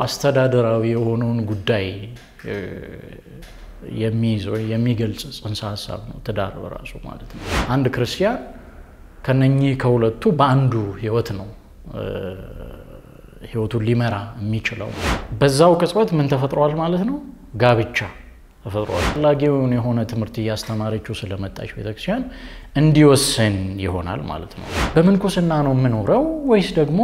አስተዳደራዊ የሆነውን ጉዳይ የሚይዝ ወይ የሚገልጽ ጽንሰ ሀሳብ ነው ትዳር በራሱ ማለት ነው። አንድ ክርስቲያን ከነኚህ ከሁለቱ በአንዱ ህይወት ነው ህይወቱን ሊመራ የሚችለው። በዛው ቅጽበት ምን ተፈጥሯል ማለት ነው? ጋብቻ ተፈጥሯል። አስፈላጊውን የሆነ ትምህርት እያስተማረችው ስለመጣች ቤተክርስቲያን እንዲወስን ይሆናል ማለት ነው። በምንኩስና ነው የምኖረው ወይስ ደግሞ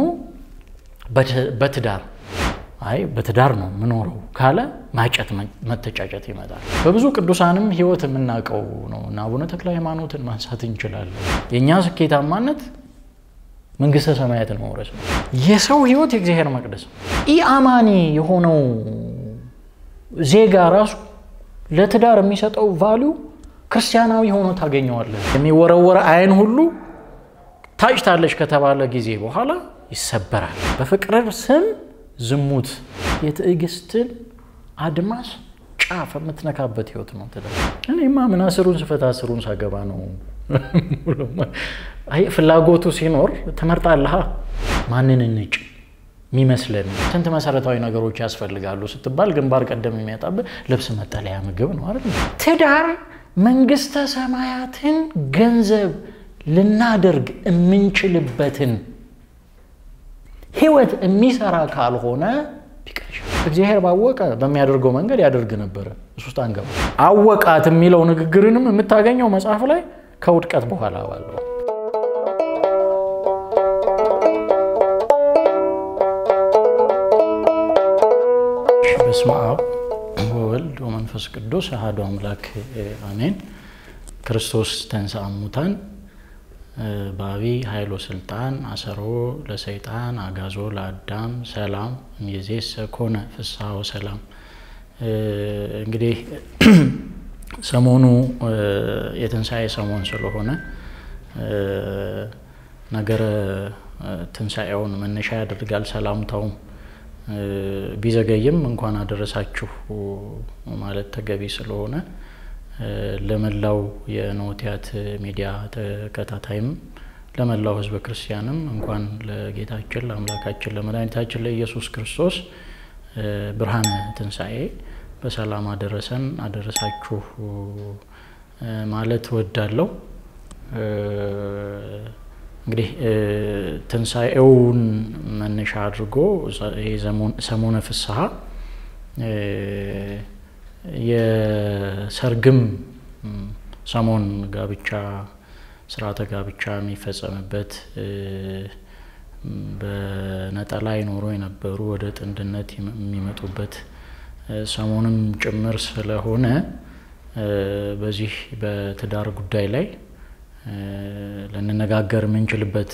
በትዳር አይ በትዳር ነው የምኖረው ካለ ማጨት መተጫጨት ይመጣል። በብዙ ቅዱሳንም ህይወት የምናውቀው ነው እና አቡነ ተክለ ሃይማኖትን ማንሳት እንችላለን። የእኛ ስኬታማነት መንግስተ ሰማያትን መውረስ ነው። የሰው ህይወት የእግዚአብሔር መቅደስ ነው። ኢአማኒ የሆነው ዜጋ ራሱ ለትዳር የሚሰጠው ቫሊዩ ክርስቲያናዊ ሆኖ ታገኘዋለህ። የሚወረወረ አይን ሁሉ ታጭታለች ከተባለ ጊዜ በኋላ ይሰበራል። በፍቅር ስም ዝሙት የትዕግስትን አድማስ ጫፍ የምትነካበት ህይወት ነው ትዳር። እኔማ ምን አስሩን ስፈታ አስሩን ሳገባ ነው። ፍላጎቱ ሲኖር ትመርጣለህ። ማንን እንጭ የሚመስለን ስንት መሰረታዊ ነገሮች ያስፈልጋሉ ስትባል ግንባር ቀደም የሚያጣብህ ልብስ፣ መጠለያ፣ ምግብ ነው አይደል? ትዳር መንግስተ ሰማያትን ገንዘብ ልናደርግ የምንችልበትን ህይወት የሚሰራ ካልሆነ ቢቀር እግዚአብሔር ባወቀ በሚያደርገው መንገድ ያደርግ ነበረ። እሱ ውስጥ አንገባ። አወቃት የሚለው ንግግርንም የምታገኘው መጽሐፍ ላይ ከውድቀት በኋላ ባለው በስመ አብ ወወልድ ወመንፈስ ቅዱስ አሐዱ አምላክ አሜን። ክርስቶስ ተንሥአ እሙታን በአቢይ ኃይሎ ስልጣን አሰሮ ለሰይጣን አጋዞ ለአዳም ሰላም እምይእዜሰ ኮነ ፍስሐ ወሰላም። እንግዲህ ሰሞኑ የትንሣኤ ሰሞን ስለሆነ ነገረ ትንሣኤውን መነሻ ያደርጋል። ሰላምታውም ቢዘገይም እንኳን አደረሳችሁ ማለት ተገቢ ስለሆነ ለመላው የኖቲያት ሚዲያ ተከታታይም ለመላው ሕዝበ ክርስቲያንም እንኳን ለጌታችን ለአምላካችን ለመድኃኒታችን ለኢየሱስ ክርስቶስ ብርሃነ ትንሣኤ በሰላም አደረሰን አደረሳችሁ ማለት እወዳለሁ። እንግዲህ ትንሣኤውን መነሻ አድርጎ ሰሞነ ፍስሐ የሰርግም ሰሞን ጋብቻ ስርዓተ ጋብቻ የሚፈጸምበት በነጠላ ይኖሩ የነበሩ ወደ ጥንድነት የሚመጡበት ሰሞንም ጭምር ስለሆነ በዚህ በትዳር ጉዳይ ላይ ልንነጋገር የምንችልበት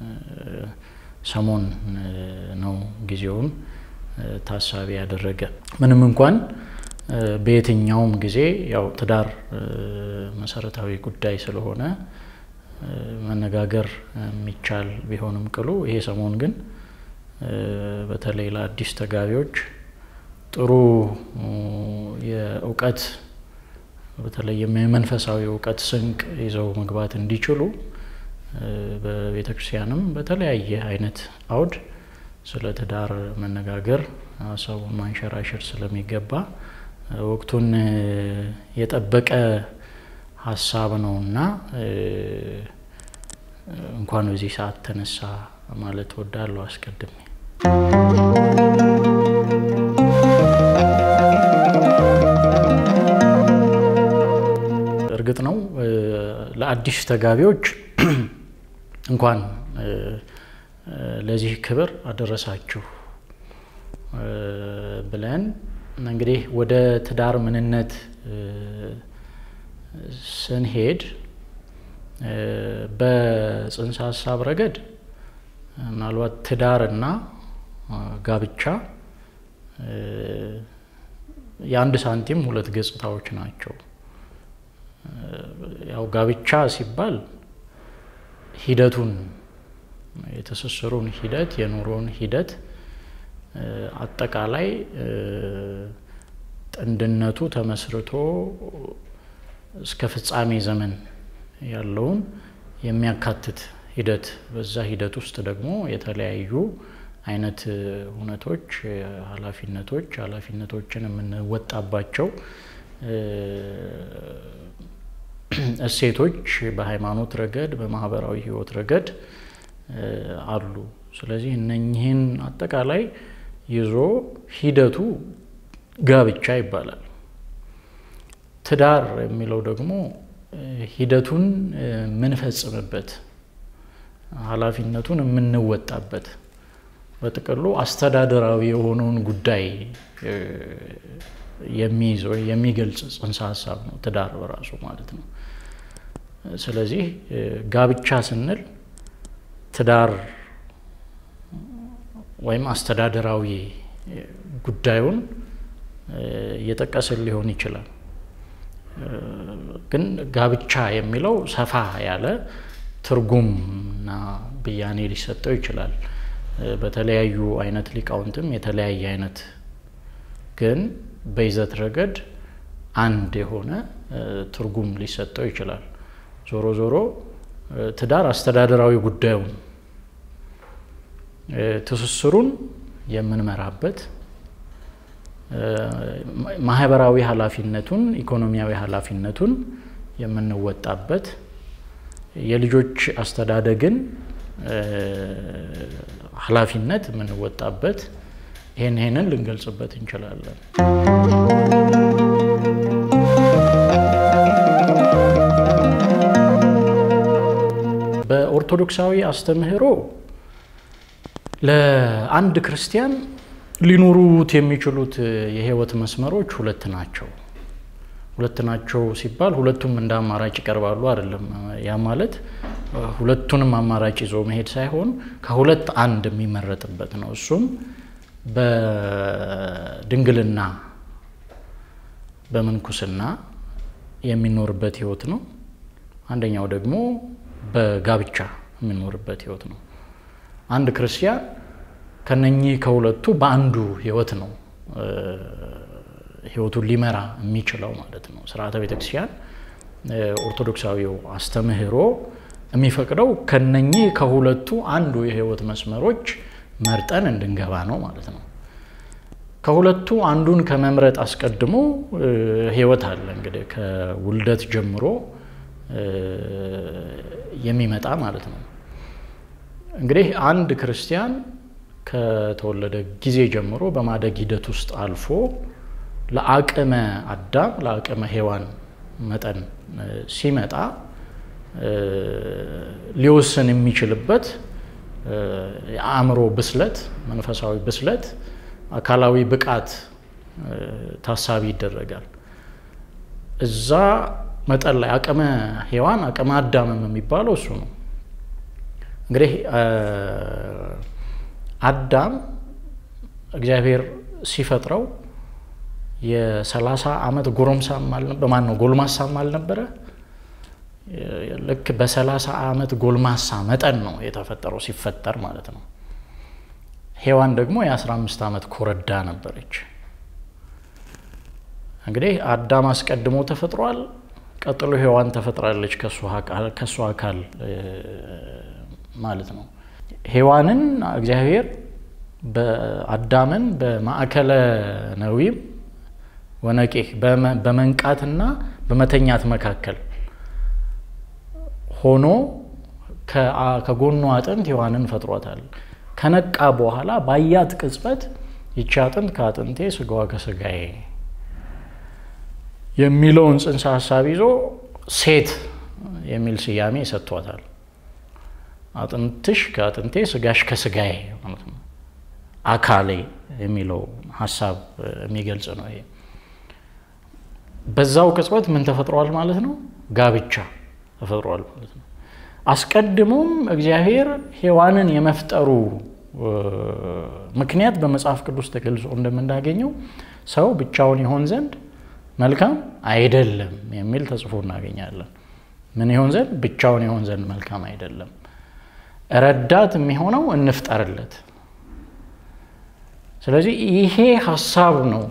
ሰሞን ነው። ጊዜውን ታሳቢ ያደረገ ምንም እንኳን በየትኛውም ጊዜ ያው ትዳር መሰረታዊ ጉዳይ ስለሆነ መነጋገር የሚቻል ቢሆንም ቅሉ ይሄ ሰሞን ግን በተለይ ለአዲስ ተጋቢዎች ጥሩ የእውቀት በተለይ የመንፈሳዊ እውቀት ስንቅ ይዘው መግባት እንዲችሉ በቤተ ክርስቲያንም በተለያየ አይነት አውድ ስለ ትዳር መነጋገር ሀሳቡን ማንሸራሸር ስለሚገባ ወቅቱን የጠበቀ ሀሳብ ነው እና እንኳን በዚህ ሰዓት ተነሳ ማለት ወዳለሁ አስቀድሜ። እርግጥ ነው ለአዲስ ተጋቢዎች እንኳን ለዚህ ክብር አደረሳችሁ ብለን እንግዲህ ወደ ትዳር ምንነት ስንሄድ በጽንሰ ሀሳብ ረገድ ምናልባት ትዳርና ጋብቻ የአንድ ሳንቲም ሁለት ገጽታዎች ናቸው። ያው ጋብቻ ሲባል ሂደቱን የትስስሩን ሂደት የኑሮን ሂደት አጠቃላይ ጥንድነቱ ተመስርቶ እስከ ፍጻሜ ዘመን ያለውን የሚያካትት ሂደት በዛ ሂደት ውስጥ ደግሞ የተለያዩ አይነት እውነቶች፣ ኃላፊነቶች ኃላፊነቶችን የምንወጣባቸው እሴቶች በሃይማኖት ረገድ በማህበራዊ ሕይወት ረገድ አሉ። ስለዚህ እነኚህን አጠቃላይ ይዞ ሂደቱ ጋብቻ ይባላል። ትዳር የሚለው ደግሞ ሂደቱን የምንፈጽምበት ኃላፊነቱን የምንወጣበት በጥቅሉ አስተዳደራዊ የሆነውን ጉዳይ የሚይዝ ወይ የሚገልጽ ጽንሰ ሀሳብ ነው ትዳር በራሱ ማለት ነው። ስለዚህ ጋብቻ ስንል ትዳር ወይም አስተዳደራዊ ጉዳዩን እየጠቀስን ሊሆን ይችላል። ግን ጋብቻ የሚለው ሰፋ ያለ ትርጉምና ብያኔ ሊሰጠው ይችላል። በተለያዩ አይነት ሊቃውንትም የተለያየ አይነት ግን በይዘት ረገድ አንድ የሆነ ትርጉም ሊሰጠው ይችላል። ዞሮ ዞሮ ትዳር አስተዳደራዊ ጉዳዩን ትስስሩን የምንመራበት ማህበራዊ ኃላፊነቱን ኢኮኖሚያዊ ኃላፊነቱን የምንወጣበት የልጆች አስተዳደግን ኃላፊነት የምንወጣበት ይህን ይህንን ልንገልጽበት እንችላለን። በኦርቶዶክሳዊ አስተምህሮ ለአንድ ክርስቲያን ሊኖሩት የሚችሉት የህይወት መስመሮች ሁለት ናቸው። ሁለት ናቸው ሲባል ሁለቱም እንደ አማራጭ ይቀርባሉ አይደለም። ያ ማለት ሁለቱንም አማራጭ ይዞ መሄድ ሳይሆን ከሁለት አንድ የሚመረጥበት ነው። እሱም በድንግልና በምንኩስና የሚኖርበት ህይወት ነው። አንደኛው ደግሞ በጋብቻ የሚኖርበት ህይወት ነው። አንድ ክርስቲያን ከነኚህ ከሁለቱ በአንዱ ህይወት ነው ህይወቱን ሊመራ የሚችለው ማለት ነው። ስርዓተ ቤተክርስቲያን ኦርቶዶክሳዊው አስተምህሮ የሚፈቅደው ከነኚህ ከሁለቱ አንዱ የህይወት መስመሮች መርጠን እንድንገባ ነው ማለት ነው። ከሁለቱ አንዱን ከመምረጥ አስቀድሞ ህይወት አለ እንግዲህ ከውልደት ጀምሮ የሚመጣ ማለት ነው። እንግዲህ አንድ ክርስቲያን ከተወለደ ጊዜ ጀምሮ በማደግ ሂደት ውስጥ አልፎ ለአቅመ አዳም ለአቅመ ሔዋን መጠን ሲመጣ ሊወስን የሚችልበት የአእምሮ ብስለት፣ መንፈሳዊ ብስለት፣ አካላዊ ብቃት ታሳቢ ይደረጋል። እዛ መጠን ላይ አቅመ ሔዋን አቅመ አዳምም የሚባለው እሱ ነው። እንግዲህ አዳም እግዚአብሔር ሲፈጥረው የሰላሳ ዓመት ጎረምሳም አልነበረ ማን ነው ጎልማሳም አልነበረ። ልክ በሰላሳ ዓመት ጎልማሳ መጠን ነው የተፈጠረው ሲፈጠር ማለት ነው። ሔዋን ደግሞ የአስራ አምስት ዓመት ኮረዳ ነበረች። እንግዲህ አዳም አስቀድሞ ተፈጥሯል። ቀጥሎ ሔዋን ተፈጥራለች ከእሱ አካል ማለት ነው። ሔዋንን እግዚአብሔር በአዳምን በማዕከለ ነዊም ወነቄህ በመንቃትና በመተኛት መካከል ሆኖ ከጎኗ አጥንት ሔዋንን ፈጥሯታል። ከነቃ በኋላ ባያት ቅጽበት ይቺ አጥንት ከአጥንቴ ስጋዋ ከስጋዬ የሚለውን ጽንሰ ሀሳብ ይዞ ሴት የሚል ስያሜ ሰጥቷታል። አጥንትሽ ከአጥንቴ ስጋሽ ከስጋዬ ማለት ነው። አካሌ የሚለው ሀሳብ የሚገልጽ ነው። ይሄ በዛው ቅጽበት ምን ተፈጥሯል ማለት ነው? ጋብቻ ተፈጥሯል ማለት ነው። አስቀድሞም እግዚአብሔር ሔዋንን የመፍጠሩ ምክንያት በመጽሐፍ ቅዱስ ተገልጾ እንደምናገኘው ሰው ብቻውን ይሆን ዘንድ መልካም አይደለም የሚል ተጽፎ እናገኛለን። ምን ይሆን ዘንድ? ብቻውን ይሆን ዘንድ መልካም አይደለም፣ ረዳት የሚሆነው እንፍጠርለት። ስለዚህ ይሄ ሀሳብ ነው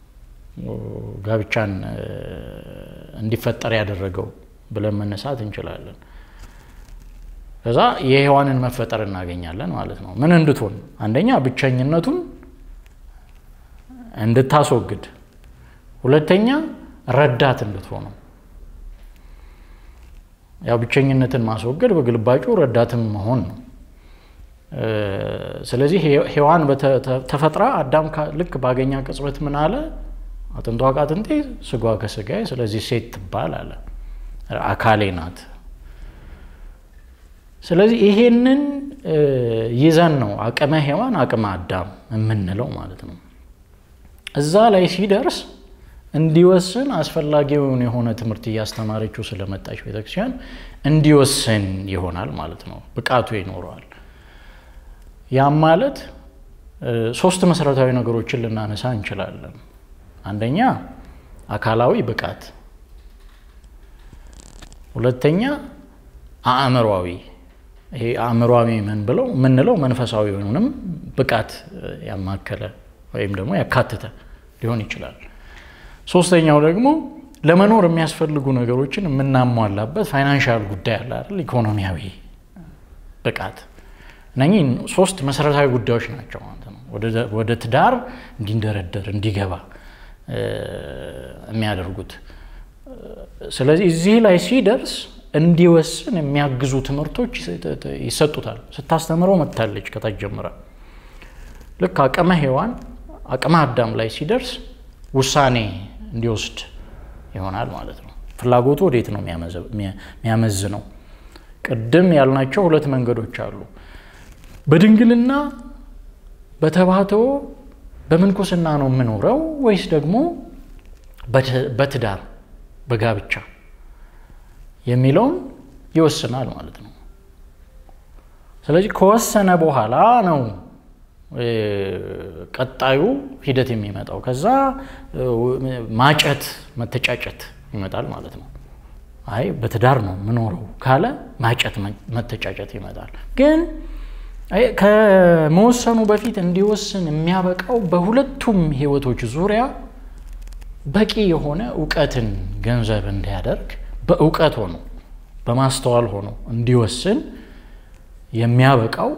ጋብቻን እንዲፈጠር ያደረገው ብለን መነሳት እንችላለን። ከዛ የሔዋንን መፈጠር እናገኛለን ማለት ነው። ምን እንድትሆን አንደኛ ብቸኝነቱን እንድታስወግድ፣ ሁለተኛ ረዳት እንድትሆነው። ያው ብቸኝነትን ማስወገድ በግልባጩ ረዳትም መሆን ነው። ስለዚህ ሔዋን ተፈጥራ አዳም ልክ ባገኛ ቅጽበት ምን አለ? አጥንቷ ከአጥንቴ ስጋ ከስጋዬ፣ ስለዚህ ሴት ትባል አለ። አካሌ ናት። ስለዚህ ይሄንን ይዘን ነው አቅመ ሔዋን አቅመ አዳም የምንለው ማለት ነው። እዛ ላይ ሲደርስ እንዲወስን አስፈላጊውን የሆነ ትምህርት እያስተማረችው ስለመጣች ቤተክርስቲያን እንዲወስን ይሆናል ማለት ነው። ብቃቱ ይኖረዋል። ያም ማለት ሶስት መሰረታዊ ነገሮችን ልናነሳ እንችላለን። አንደኛ አካላዊ ብቃት፣ ሁለተኛ አእምሯዊ ይሄ አእምሯዊ ምን ብለው የምንለው መንፈሳዊውንም ብቃት ያማከለ ወይም ደግሞ ያካተተ ሊሆን ይችላል። ሶስተኛው ደግሞ ለመኖር የሚያስፈልጉ ነገሮችን የምናሟላበት ፋይናንሻል ጉዳይ አለ አይደል? ኢኮኖሚያዊ ብቃት። እነኚህ ሶስት መሰረታዊ ጉዳዮች ናቸው ማለት ነው። ወደ ትዳር እንዲንደረደር እንዲገባ የሚያደርጉት። ስለዚህ እዚህ ላይ ሲደርስ እንዲወስን የሚያግዙ ትምህርቶች ይሰጡታል። ስታስተምረው መታለች ከታች ጀምራ ልክ አቅመ ሔዋን አቅመ አዳም ላይ ሲደርስ ውሳኔ እንዲወስድ ይሆናል ማለት ነው። ፍላጎቱ ወዴት ነው የሚያመዝነው? ቅድም ያልናቸው ሁለት መንገዶች አሉ። በድንግልና በተባተው በምንኩስና ነው የምኖረው ወይስ ደግሞ በትዳር በጋብቻ የሚለውን ይወስናል ማለት ነው። ስለዚህ ከወሰነ በኋላ ነው ቀጣዩ ሂደት የሚመጣው። ከዛ ማጨት መተጫጨት ይመጣል ማለት ነው። አይ በትዳር ነው የምኖረው ካለ ማጨት መተጫጨት ይመጣል። ግን ከመወሰኑ በፊት እንዲወስን የሚያበቃው በሁለቱም ሕይወቶች ዙሪያ በቂ የሆነ እውቀትን ገንዘብ እንዲያደርግ በእውቀት ሆኖ በማስተዋል ሆኖ እንዲወስን የሚያበቃው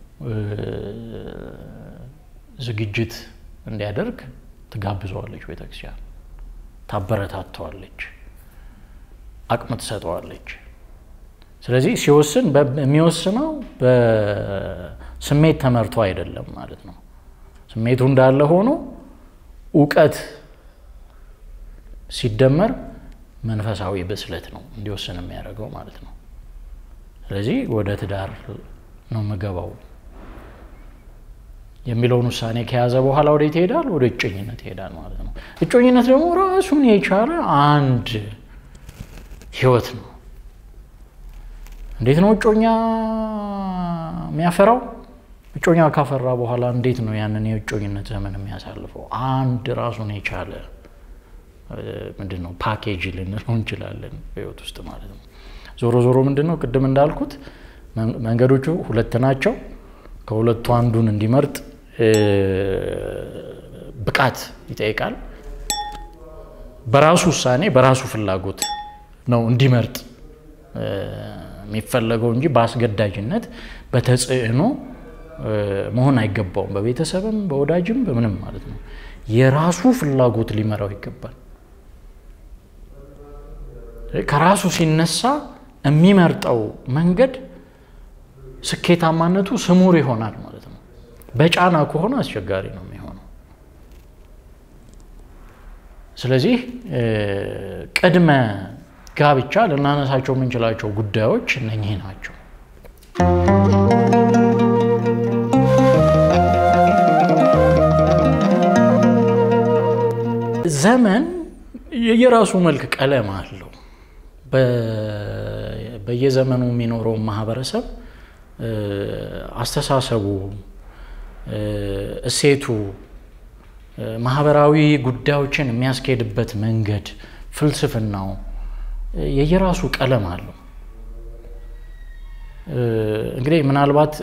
ዝግጅት እንዲያደርግ ትጋብዘዋለች ቤተክርስቲያን፣ ታበረታተዋለች፣ አቅም ትሰጠዋለች። ስለዚህ ሲወስን የሚወስነው በስሜት ተመርቶ አይደለም ማለት ነው። ስሜቱ እንዳለ ሆኖ እውቀት ሲደመር መንፈሳዊ ብስለት ነው እንዲወስን የሚያደርገው ማለት ነው። ስለዚህ ወደ ትዳር ነው ምገባው የሚለውን ውሳኔ ከያዘ በኋላ ወዴት ይሄዳል? ወደ እጮኝነት ይሄዳል ማለት ነው። እጮኝነት ደግሞ ራሱን የቻለ አንድ ህይወት ነው። እንዴት ነው እጮኛ የሚያፈራው? እጮኛ ካፈራ በኋላ እንዴት ነው ያንን የእጮኝነት ዘመን የሚያሳልፈው? አንድ ራሱን የቻለ ምንድን ነው ፓኬጅ ልንለው እንችላለን በህይወት ውስጥ ማለት ነው። ዞሮ ዞሮ ምንድን ነው ቅድም እንዳልኩት መንገዶቹ ሁለት ናቸው። ከሁለቱ አንዱን እንዲመርጥ ብቃት ይጠይቃል። በራሱ ውሳኔ በራሱ ፍላጎት ነው እንዲመርጥ የሚፈለገው እንጂ በአስገዳጅነት በተጽዕኖ መሆን አይገባውም። በቤተሰብም በወዳጅም በምንም ማለት ነው። የራሱ ፍላጎት ሊመራው ይገባል። ከራሱ ሲነሳ የሚመርጠው መንገድ ስኬታማነቱ ስሙር ይሆናል ማለት ነው። በጫና ከሆነ አስቸጋሪ ነው የሚሆነው። ስለዚህ ቅድመ ጋብቻ ልናነሳቸው የምንችላቸው ጉዳዮች እነኚህ ናቸው። ዘመን የየራሱ መልክ ቀለም አለው። በየዘመኑ የሚኖረው ማህበረሰብ አስተሳሰቡ፣ እሴቱ፣ ማህበራዊ ጉዳዮችን የሚያስኬድበት መንገድ፣ ፍልስፍናው የየራሱ ቀለም አለው። እንግዲህ ምናልባት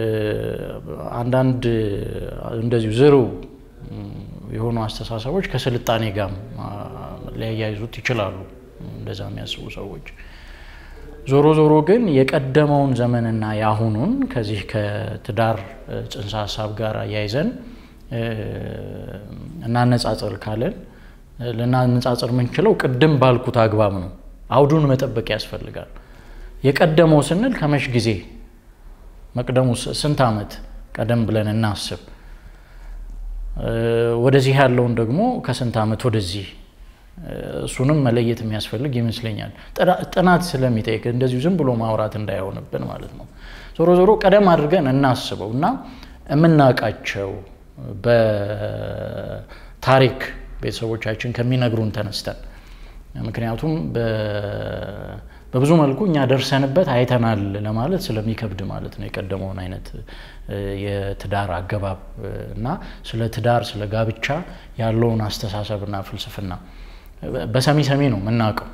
አንዳንድ እንደዚሁ ዝሩ የሆኑ አስተሳሰቦች ከስልጣኔ ጋር ሊያያይዙት ይችላሉ። እንደዛ የሚያስቡ ሰዎች ዞሮ ዞሮ ግን የቀደመውን ዘመንና የአሁኑን ከዚህ ከትዳር ጽንሰ ሀሳብ ጋር አያይዘን እናነጻጽር ካለን ልናነጻጽር የምንችለው ቅድም ባልኩት አግባብ ነው። አውዱን መጠበቅ ያስፈልጋል። የቀደመው ስንል ከመሽ ጊዜ መቅደሙ ስንት ዓመት ቀደም ብለን እናስብ። ወደዚህ ያለውን ደግሞ ከስንት ዓመት ወደዚህ እሱንም መለየት የሚያስፈልግ ይመስለኛል። ጥናት ስለሚጠይቅ እንደዚሁ ዝም ብሎ ማውራት እንዳይሆንብን ማለት ነው። ዞሮ ዞሮ ቀደም አድርገን እናስበው እና የምናውቃቸው በታሪክ ቤተሰቦቻችን ከሚነግሩን ተነስተን ምክንያቱም በብዙ መልኩ እኛ ደርሰንበት አይተናል ለማለት ስለሚከብድ ማለት ነው። የቀደመውን አይነት የትዳር አገባብ እና ስለ ትዳር ስለ ጋብቻ ያለውን አስተሳሰብና ፍልስፍና በሰሚ ሰሚ ነው የምናውቀው።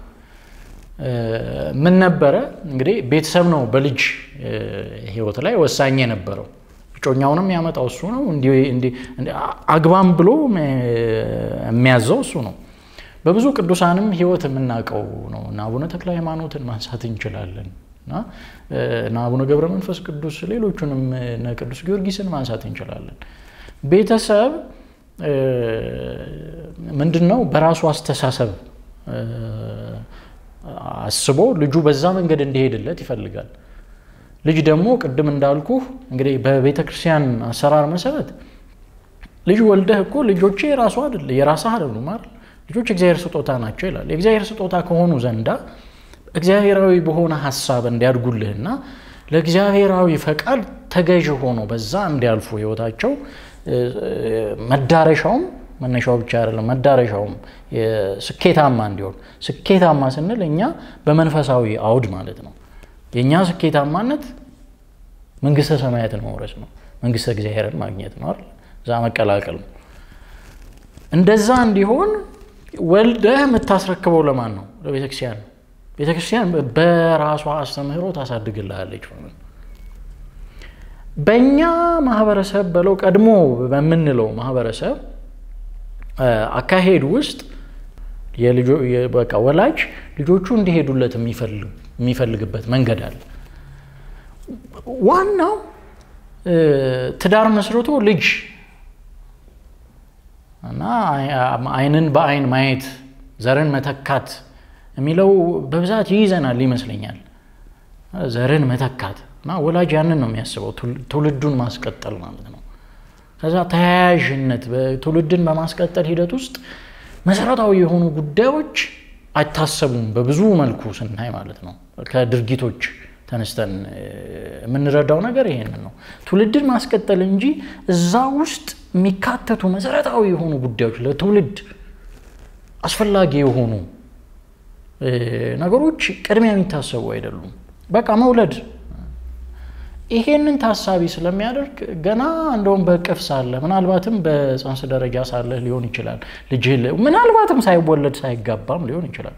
ምን ነበረ እንግዲህ ቤተሰብ ነው በልጅ ሕይወት ላይ ወሳኝ የነበረው። እጮኛውንም ያመጣው እሱ ነው። አግባም ብሎ የሚያዘው እሱ ነው። በብዙ ቅዱሳንም ሕይወት የምናውቀው ነው እና አቡነ ተክለ ሃይማኖትን ማንሳት እንችላለን እና አቡነ ገብረ መንፈስ ቅዱስ ሌሎቹንም እነ ቅዱስ ጊዮርጊስን ማንሳት እንችላለን። ቤተሰብ ምንድን ነው በራሱ አስተሳሰብ አስቦ ልጁ በዛ መንገድ እንዲሄድለት ይፈልጋል። ልጅ ደግሞ ቅድም እንዳልኩ እንግዲህ በቤተ ክርስቲያን አሰራር መሰረት ልጅ ወልደህ እኮ ልጆቼ የራሱ አይደለ የራስህ አይደሉም አይደል? ልጆች እግዚአብሔር ስጦታ ናቸው ይላል። የእግዚአብሔር ስጦታ ከሆኑ ዘንዳ እግዚአብሔራዊ በሆነ ሀሳብ እንዲያድጉልህና ለእግዚአብሔራዊ ፈቃድ ተገዥ ሆኖ በዛ እንዲያልፉ ህይወታቸው መዳረሻውም መነሻው ብቻ አይደለም፣ መዳረሻውም ስኬታማ እንዲሆን። ስኬታማ ስንል እኛ በመንፈሳዊ አውድ ማለት ነው። የእኛ ስኬታማነት መንግስተ ሰማያትን መውረስ ነው፣ መንግስተ እግዚአብሔርን ማግኘት ነው አይደል? እዛ መቀላቀል ነው። እንደዛ እንዲሆን ወልደህ የምታስረክበው ለማን ነው? ለቤተክርስቲያን ነው። ቤተክርስቲያን በራሷ አስተምህሮ ታሳድግልሃለች። በእኛ ማህበረሰብ በለው ቀድሞ በምንለው ማህበረሰብ አካሄድ ውስጥ በቃ ወላጅ ልጆቹ እንዲሄዱለት የሚፈልግበት መንገድ አለ። ዋናው ትዳር መስርቶ ልጅ እና ዓይንን በዓይን ማየት ዘርን መተካት የሚለው በብዛት ይይዘናል ይመስለኛል። ዘርን መተካት እና ወላጅ ያንን ነው የሚያስበው፣ ትውልዱን ማስቀጠል ማለት ነው። ከዛ ተያያዥነት ትውልድን በማስቀጠል ሂደት ውስጥ መሰረታዊ የሆኑ ጉዳዮች አይታሰቡም። በብዙ መልኩ ስናይ ማለት ነው። ከድርጊቶች ተነስተን የምንረዳው ነገር ይሄንን ነው። ትውልድን ማስቀጠል እንጂ እዛ ውስጥ የሚካተቱ መሰረታዊ የሆኑ ጉዳዮች ለትውልድ አስፈላጊ የሆኑ ነገሮች ቅድሚያ የሚታሰቡ አይደሉም። በቃ መውለድ ይሄንን ታሳቢ ስለሚያደርግ ገና እንደውም በእቅፍ ሳለ ምናልባትም በጽንስ ደረጃ ሳለ ሊሆን ይችላል ልጅ ምናልባትም ሳይወለድ ሳይጋባም ሊሆን ይችላል።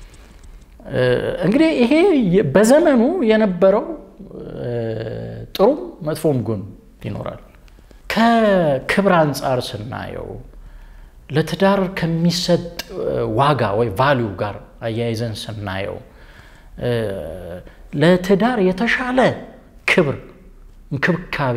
እንግዲህ ይሄ በዘመኑ የነበረው ጥሩም መጥፎም ጎን ይኖራል። ከክብር አንጻር ስናየው ለትዳር ከሚሰጥ ዋጋ ወይ ቫሊዩ ጋር አያይዘን ስናየው ለትዳር የተሻለ ክብር፣ እንክብካቤ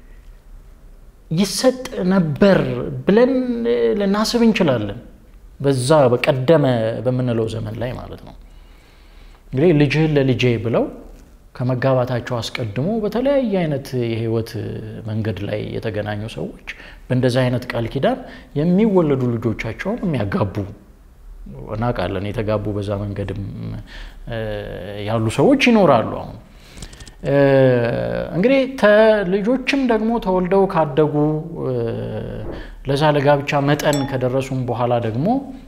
ይሰጥ ነበር ብለን ልናስብ እንችላለን። በዛ በቀደመ በምንለው ዘመን ላይ ማለት ነው። እንግዲህ ልጅህን ለልጄ ብለው ከመጋባታቸው አስቀድሞ በተለያየ አይነት የህይወት መንገድ ላይ የተገናኙ ሰዎች በእንደዚህ አይነት ቃል ኪዳን የሚወለዱ ልጆቻቸውን የሚያጋቡ እናውቃለን። የተጋቡ በዛ መንገድም ያሉ ሰዎች ይኖራሉ። አሁን እንግዲህ ልጆችም ደግሞ ተወልደው ካደጉ ለዛ ለጋብቻ መጠን ከደረሱም በኋላ ደግሞ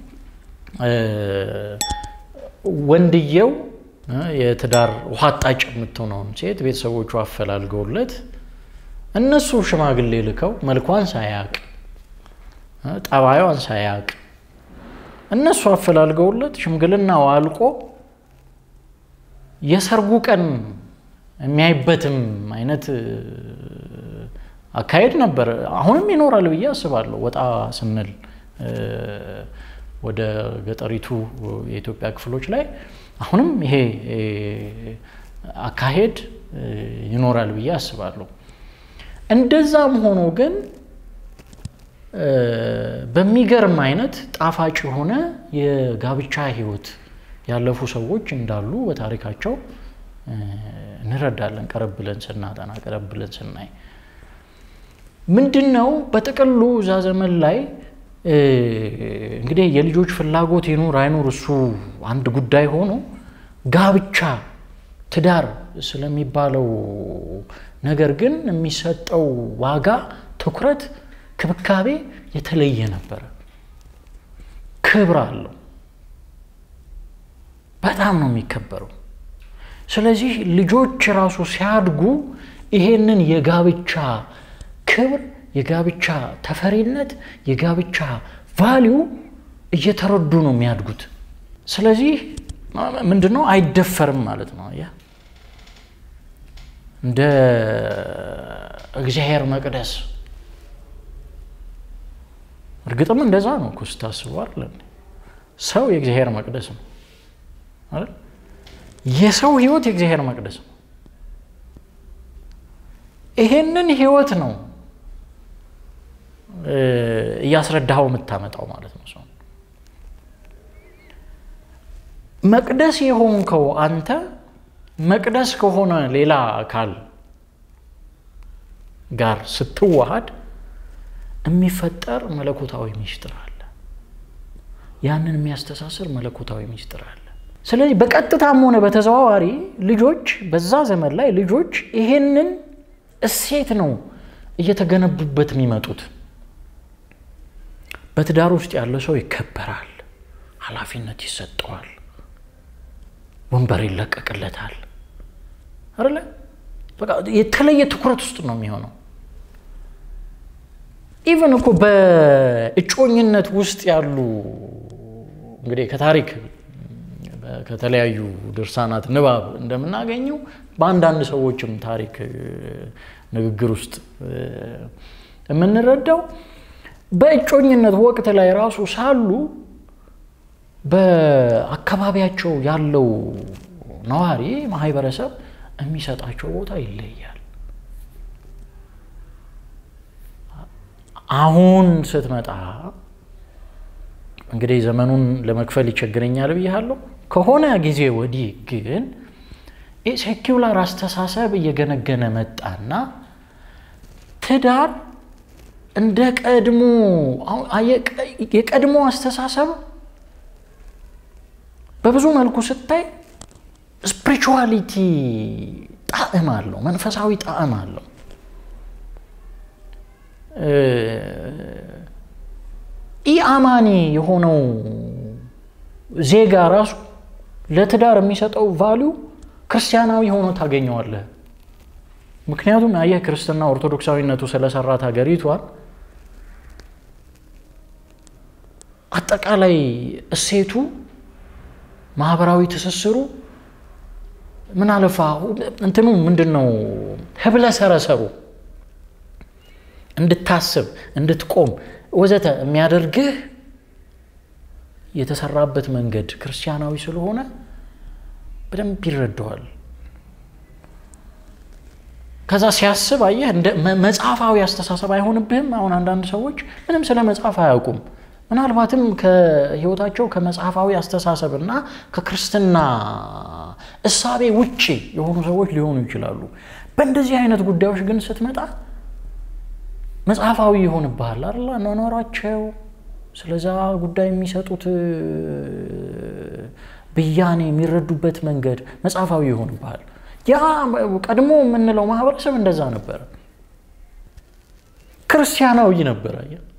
ወንድየው የትዳር ውሃ አጣጭ የምትሆነውን ሴት ቤተሰቦቹ አፈላልገውለት እነሱ ሽማግሌ ልከው መልኳን ሳያቅ ጠባዩን ሳያቅ እነሱ አፈላልገውለት ሽምግልናው አልቆ የሰርጉ ቀን የሚያይበትም አይነት አካሄድ ነበር። አሁንም ይኖራል ብዬ አስባለሁ። ወጣ ስንል ወደ ገጠሪቱ የኢትዮጵያ ክፍሎች ላይ አሁንም ይሄ አካሄድ ይኖራል ብዬ አስባለሁ። እንደዛም ሆኖ ግን በሚገርም አይነት ጣፋጭ የሆነ የጋብቻ ሕይወት ያለፉ ሰዎች እንዳሉ በታሪካቸው እንረዳለን። ቀረብ ብለን ስናጠና፣ ቀረብ ብለን ስናይ ምንድን ነው በጥቅሉ እዛ ዘመን ላይ እንግዲህ የልጆች ፍላጎት ይኑር አይኑር እሱ አንድ ጉዳይ ሆኖ ጋብቻ ትዳር ስለሚባለው ነገር ግን የሚሰጠው ዋጋ፣ ትኩረት፣ ክብካቤ የተለየ ነበረ። ክብር አለው። በጣም ነው የሚከበረው። ስለዚህ ልጆች ራሱ ሲያድጉ ይሄንን የጋብቻ ክብር፣ የጋብቻ ተፈሪነት፣ የጋብቻ ቫሊዩ እየተረዱ ነው የሚያድጉት። ስለዚህ ምንድን ነው አይደፈርም ማለት ነው። ያ እንደ እግዚአብሔር መቅደስ እርግጥም እንደዛ ነው እኮ ስታስበው አይደል? ሰው የእግዚአብሔር መቅደስ ነው አይደል? የሰው ህይወት የእግዚአብሔር መቅደስ ነው። ይሄንን ህይወት ነው እያስረዳኸው የምታመጣው ማለት ነው። ሰው መቅደስ የሆንከው አንተ መቅደስ ከሆነ ሌላ አካል ጋር ስትዋሃድ የሚፈጠር መለኮታዊ ሚስጥር አለ። ያንን የሚያስተሳስር መለኮታዊ ሚስጥር አለ። ስለዚህ በቀጥታም ሆነ በተዘዋዋሪ ልጆች በዛ ዘመን ላይ ልጆች ይሄንን እሴት ነው እየተገነቡበት የሚመጡት። በትዳር ውስጥ ያለ ሰው ይከበራል፣ ኃላፊነት ይሰጠዋል፣ ወንበር ይለቀቅለታል። አይደለ? በቃ የተለየ ትኩረት ውስጥ ነው የሚሆነው። ኢቨን እኮ በእጮኝነት ውስጥ ያሉ እንግዲህ ከታሪክ ከተለያዩ ድርሳናት ንባብ እንደምናገኘው በአንዳንድ ሰዎችም ታሪክ ንግግር ውስጥ የምንረዳው በእጮኝነት ወቅት ላይ ራሱ ሳሉ በአካባቢያቸው ያለው ነዋሪ ማህበረሰብ የሚሰጣቸው ቦታ ይለያል። አሁን ስትመጣ እንግዲህ ዘመኑን ለመክፈል ይቸግረኛል ብያለሁ። ከሆነ ጊዜ ወዲህ ግን ሴኪውላር አስተሳሰብ እየገነገነ መጣና ትዳር እንደ ቀድሞ የቀድሞ አስተሳሰብ በብዙ መልኩ ስታይ ስፒሪቹዋሊቲ ጣዕም አለው፣ መንፈሳዊ ጣዕም አለው። ኢአማኒ የሆነው ዜጋ ራሱ ለትዳር የሚሰጠው ቫሊዩ ክርስቲያናዊ ሆኖ ታገኘዋለህ። ምክንያቱም አየህ ክርስትና ኦርቶዶክሳዊነቱ ስለሰራት ሀገሪቷን አጠቃላይ እሴቱ፣ ማህበራዊ ትስስሩ ምን አለፋ እንትኑ ምንድን ነው ህብለ ሰረሰሩ እንድታስብ እንድትቆም ወዘተ የሚያደርግህ የተሰራበት መንገድ ክርስቲያናዊ ስለሆነ በደንብ ይረዳዋል። ከዛ ሲያስብ አየህ እንደ መጽሐፋዊ አስተሳሰብ አይሆንብህም። አሁን አንዳንድ ሰዎች ምንም ስለ መጽሐፍ አያውቁም። ምናልባትም ከህይወታቸው ከመጽሐፋዊ አስተሳሰብ እና ከክርስትና እሳቤ ውጭ የሆኑ ሰዎች ሊሆኑ ይችላሉ። በእንደዚህ አይነት ጉዳዮች ግን ስትመጣ መጽሐፋዊ ይሆንብሃል አይደል? አኗኗራቸው ስለዛ ጉዳይ የሚሰጡት ብያኔ የሚረዱበት መንገድ መጽሐፋዊ ይሆንብሃል። ያ ቀድሞ የምንለው ማህበረሰብ እንደዛ ነበረ፣ ክርስቲያናዊ ነበረ።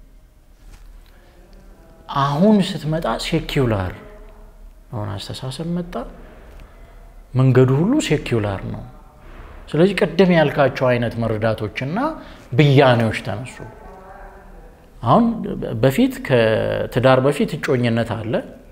አሁን ስትመጣ ሴኪውላር አሁን አስተሳሰብ መጣ። መንገዱ ሁሉ ሴኪውላር ነው። ስለዚህ ቅድም ያልካቸው አይነት መረዳቶችና ብያኔዎች ተነሱ። አሁን በፊት ከትዳር በፊት እጮኝነት አለ፣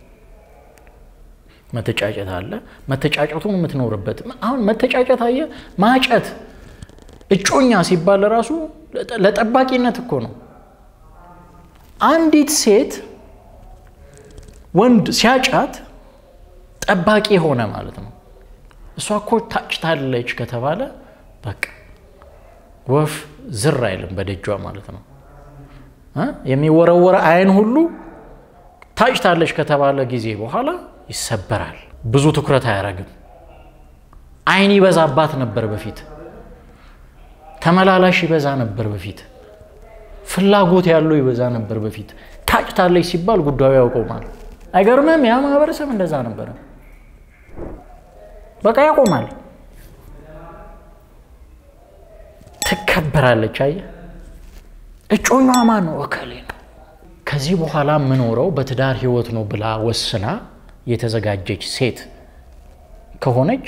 መተጫጨት አለ። መተጫጨቱን የምትኖርበት አሁን መተጫጨት አየ ማጨት እጮኛ ሲባል ራሱ ለጠባቂነት እኮ ነው። አንዲት ሴት ወንድ ሲያጫት ጠባቂ ሆነ ማለት ነው። እሷ እኮ ታጭታለች ከተባለ በቃ ወፍ ዝር አይልም በደጇ ማለት ነው። የሚወረወረ አይን ሁሉ ታጭታለች ከተባለ ጊዜ በኋላ ይሰበራል። ብዙ ትኩረት አያደርግም። አይን ይበዛባት ነበር በፊት፣ ተመላላሽ ይበዛ ነበር በፊት፣ ፍላጎት ያለው ይበዛ ነበር በፊት። ታጭታለች ሲባል ጉዳዩ ያቆማል። አይገርምም? ያ ማህበረሰብ እንደዛ ነበረ። በቃ ያቆማል። ትከበራለች። አየህ፣ እጮኛዋ ማን ነው? እከሌ ነው። ከዚህ በኋላ የምኖረው በትዳር ህይወት ነው ብላ ወስና የተዘጋጀች ሴት ከሆነች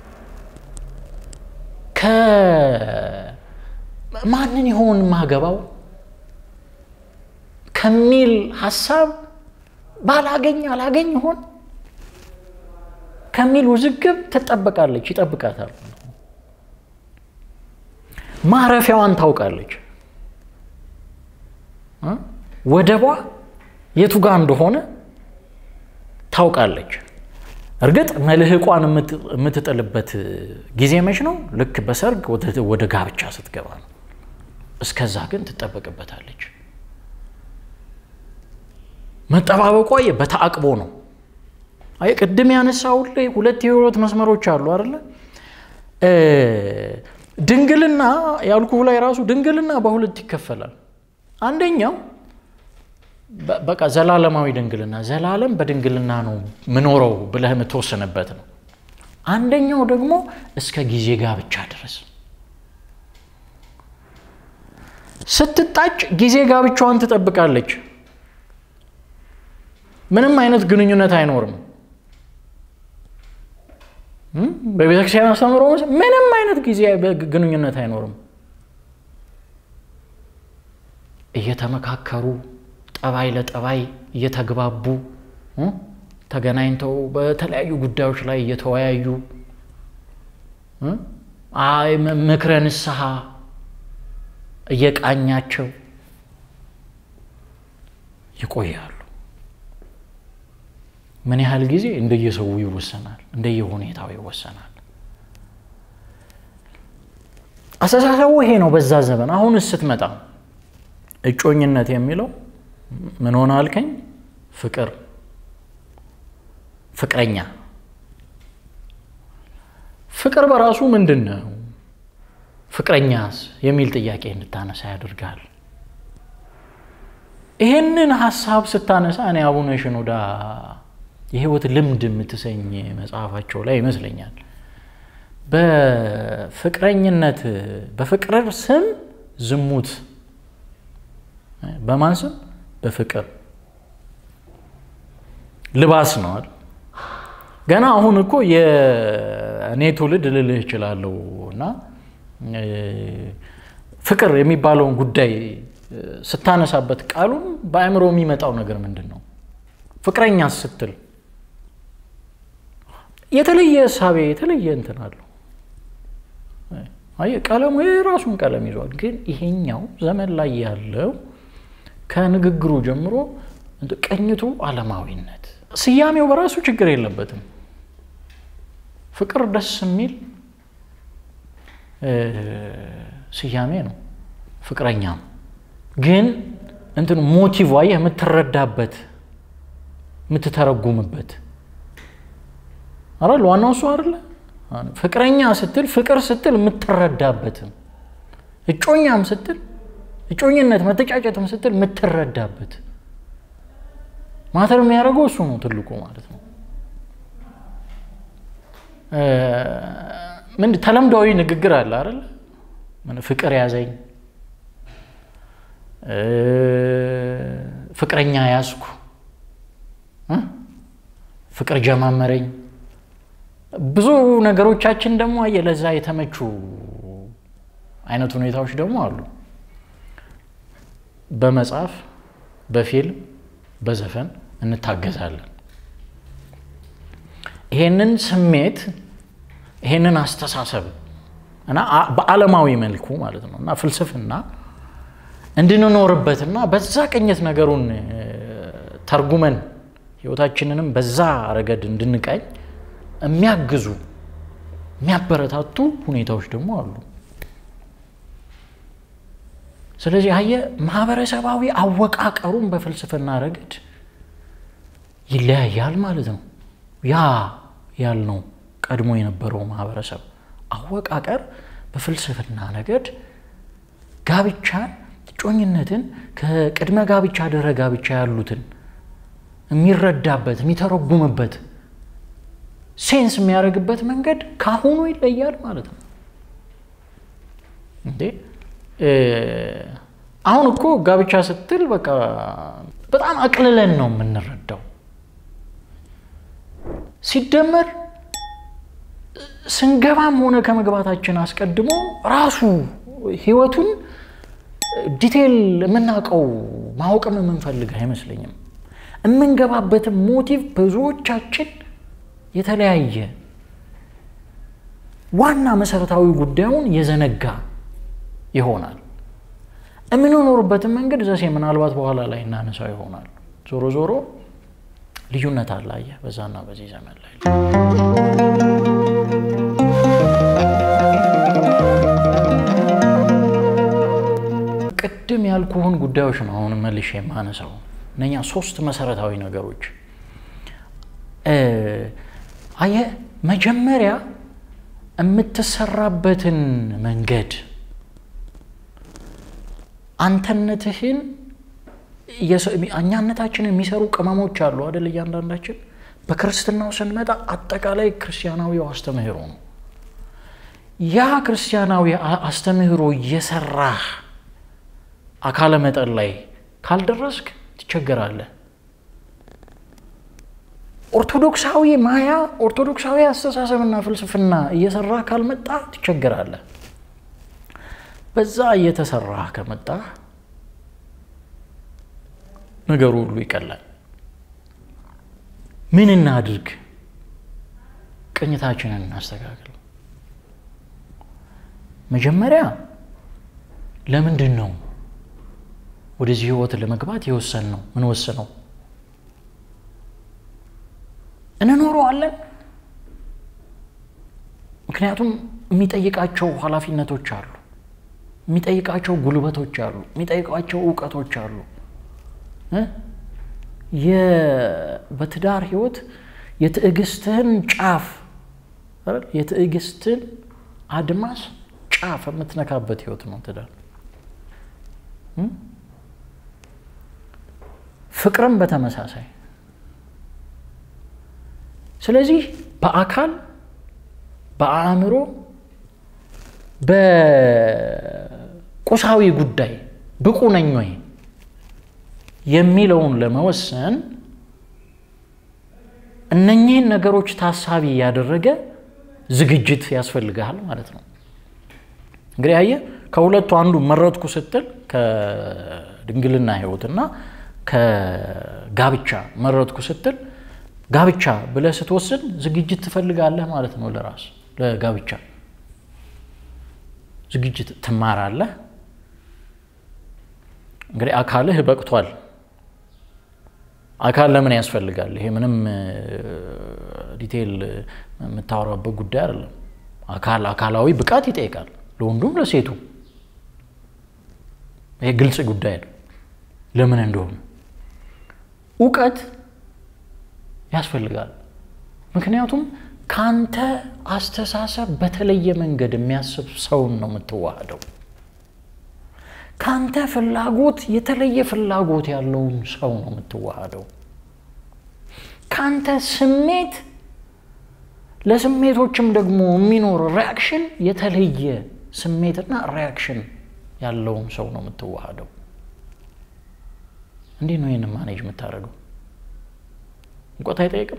ከማንን ይሆን ማገባው ከሚል ሀሳብ ባላገኝ አላገኝ ይሆን ከሚል ውዝግብ ትጠበቃለች፣ ይጠብቃታል። ማረፊያዋን ታውቃለች። ወደቧ የቱ ጋር እንደሆነ ታውቃለች። እርግጥ መልህቋን የምትጥልበት ጊዜ መች ነው? ልክ በሰርግ ወደ ጋብቻ ስትገባ ነው። እስከዛ ግን ትጠበቅበታለች። መጠባበቋ በተአቅቦ ነው። አይ ቅድም ያነሳው ላይ ሁለት የህይወት መስመሮች አሉ አይደለ? ድንግልና ያልኩህ ላይ ራሱ ድንግልና በሁለት ይከፈላል። አንደኛው በቃ ዘላለማዊ ድንግልና ዘላለም በድንግልና ነው ምኖረው ብለህ የምትወስንበት ነው። አንደኛው ደግሞ እስከ ጊዜ ጋብቻ ድረስ ስትጣጭ ጊዜ ጋብቻዋን ትጠብቃለች። ምንም አይነት ግንኙነት አይኖርም። በቤተክርስቲያን አስተምሮ ምንም አይነት ጊዜ ግንኙነት አይኖርም። እየተመካከሩ ጠባይ ለጠባይ እየተግባቡ ተገናኝተው በተለያዩ ጉዳዮች ላይ እየተወያዩ ምክረ ንስሐ እየቃኛቸው ይቆያሉ። ምን ያህል ጊዜ እንደየሰው ይወሰናል፣ እንደየሁኔታው ይወሰናል። አስተሳሰቡ ይሄ ነው በዛ ዘመን። አሁን ስትመጣ እጮኝነት የሚለው ምን ሆነ አልከኝ? ፍቅር፣ ፍቅረኛ። ፍቅር በራሱ ምንድን ነው? ፍቅረኛስ የሚል ጥያቄ እንድታነሳ ያደርጋል። ይህንን ሀሳብ ስታነሳ እኔ አቡነ ሽኖዳ የህይወት ልምድ የምትሰኝ መጽሐፋቸው ላይ ይመስለኛል በፍቅረኝነት በፍቅር ስም ዝሙት በማን ስም በፍቅር ልባስ ነዋል። ገና አሁን እኮ የእኔ ትውልድ ልልህ እችላለሁ እና ፍቅር የሚባለውን ጉዳይ ስታነሳበት ቃሉን በአእምሮ የሚመጣው ነገር ምንድን ነው? ፍቅረኛ ስትል የተለየ እሳቤ የተለየ እንትን አለው። አየህ ቀለሙ የራሱን ቀለም ይዟል። ግን ይሄኛው ዘመን ላይ ያለው ከንግግሩ ጀምሮ ቅኝቱ ዓለማዊነት፣ ስያሜው በራሱ ችግር የለበትም። ፍቅር ደስ የሚል ስያሜ ነው። ፍቅረኛም ግን እንትን ሞቲቭ አየህ የምትረዳበት የምትተረጉምበት አይደል? ዋናው እሱ አይደለ? ፍቅረኛ ስትል ፍቅር ስትል የምትረዳበትም እጮኛም ስትል እጮኝነት መተጫጨትም ስትል የምትረዳበት ማተር የሚያደርገው እሱ ነው ትልቁ ማለት ነው። ምን ተለምዳዊ ንግግር አለ አይደል? ፍቅር ያዘኝ፣ ፍቅረኛ ያዝኩ፣ ፍቅር ጀማመረኝ። ብዙ ነገሮቻችን ደግሞ ለዛ የተመቹ አይነት ሁኔታዎች ደግሞ አሉ። በመጽሐፍ በፊልም በዘፈን እንታገዛለን። ይሄንን ስሜት ይሄንን አስተሳሰብ እና በዓለማዊ መልኩ ማለት ነው እና ፍልስፍና እንድንኖርበትና በዛ ቅኝት ነገሩን ተርጉመን ህይወታችንንም በዛ ረገድ እንድንቀኝ የሚያግዙ የሚያበረታቱ ሁኔታዎች ደግሞ አሉ። ስለዚህ አየ ማህበረሰባዊ አወቃቀሩን በፍልስፍና ረገድ ይለያያል ማለት ነው። ያ ያልነው ቀድሞ የነበረው ማህበረሰብ አወቃቀር በፍልስፍና ነገድ ጋብቻን፣ እጮኝነትን ከቅድመ ጋብቻ ድህረ ጋብቻ ያሉትን የሚረዳበት የሚተረጉምበት ሴንስ የሚያደርግበት መንገድ ካሁኑ ይለያል ማለት ነው። እንዴ አሁን እኮ ጋብቻ ስትል በቃ በጣም አቅልለን ነው የምንረዳው። ሲደመር ስንገባም ሆነ ከመግባታችን አስቀድሞ ራሱ ህይወቱን ዲቴይል የምናውቀው ማወቅም የምንፈልግ አይመስለኝም። የምንገባበትም ሞቲቭ ብዙዎቻችን የተለያየ ዋና መሰረታዊ ጉዳዩን የዘነጋ ይሆናል። የምንኖርበትን መንገድ ዘሴ ምናልባት በኋላ ላይ እናነሳው ይሆናል። ዞሮ ዞሮ ልዩነት አላየ በዛና በዚህ ዘመን ላይ ቅድም ያልኩህን ጉዳዮች ነው አሁን መልሼ የማነሳው እነኛ ሶስት መሰረታዊ ነገሮች አየ መጀመሪያ የምትሰራበትን መንገድ አንተነትህን እኛነታችንን የሚሰሩ ቅመሞች አሉ አደል? እያንዳንዳችን በክርስትናው ስንመጣ አጠቃላይ ክርስቲያናዊው አስተምህሮ ነው። ያ ክርስቲያናዊ አስተምህሮ እየሰራህ አካለ መጠን ላይ ካልደረስክ ትቸገራለህ። ኦርቶዶክሳዊ ማያ ኦርቶዶክሳዊ አስተሳሰብና ፍልስፍና እየሰራ ካልመጣ ትቸገራለህ። በዛ እየተሰራ ከመጣ ነገሩ ሁሉ ይቀላል። ምን እናድርግ? ቅኝታችንን እናስተካክል። መጀመሪያ ለምንድን ነው ወደዚህ ህይወት ለመግባት የወሰን ነው? ምን ወስነው እንኖረዋለን? ምክንያቱም የሚጠይቃቸው ኃላፊነቶች አሉ፣ የሚጠይቃቸው ጉልበቶች አሉ፣ የሚጠይቃቸው እውቀቶች አሉ። በትዳር ህይወት የትዕግስትህን ጫፍ የትዕግስትን አድማስ ጫፍ የምትነካበት ህይወት ነው ትዳር። ፍቅርም በተመሳሳይ ስለዚህ በአካል በአእምሮ በቁሳዊ ጉዳይ ብቁ ነኝ ወይ የሚለውን ለመወሰን እነኚህን ነገሮች ታሳቢ ያደረገ ዝግጅት ያስፈልግሃል ማለት ነው። እንግዲህ አየህ ከሁለቱ አንዱ መረጥኩ ስትል ከድንግልና ህይወትና ከጋብቻ መረጥኩ ስትል ጋብቻ ብለህ ስትወስን ዝግጅት ትፈልጋለህ ማለት ነው። ለራስ ለጋብቻ ዝግጅት ትማራለህ። እንግዲህ አካልህ በቅቷል። አካል ለምን ያስፈልጋል? ይሄ ምንም ዲቴይል የምታወራበት ጉዳይ አይደለም። አካል አካላዊ ብቃት ይጠይቃል፣ ለወንዱም ለሴቱ። ይሄ ግልጽ ጉዳይ ነው፣ ለምን እንደሆነ እውቀት ያስፈልጋል። ምክንያቱም ካንተ አስተሳሰብ በተለየ መንገድ የሚያስብ ሰውን ነው የምትዋሃደው። ካንተ ፍላጎት የተለየ ፍላጎት ያለውን ሰው ነው የምትዋሃደው። ካንተ ስሜት ለስሜቶችም ደግሞ የሚኖር ሪያክሽን የተለየ ስሜትና ሪያክሽን ያለውን ሰው ነው የምትዋሃደው። እንዴት ነው ይህን ማኔጅ የምታደርገው? እውቀት አይጠይቅም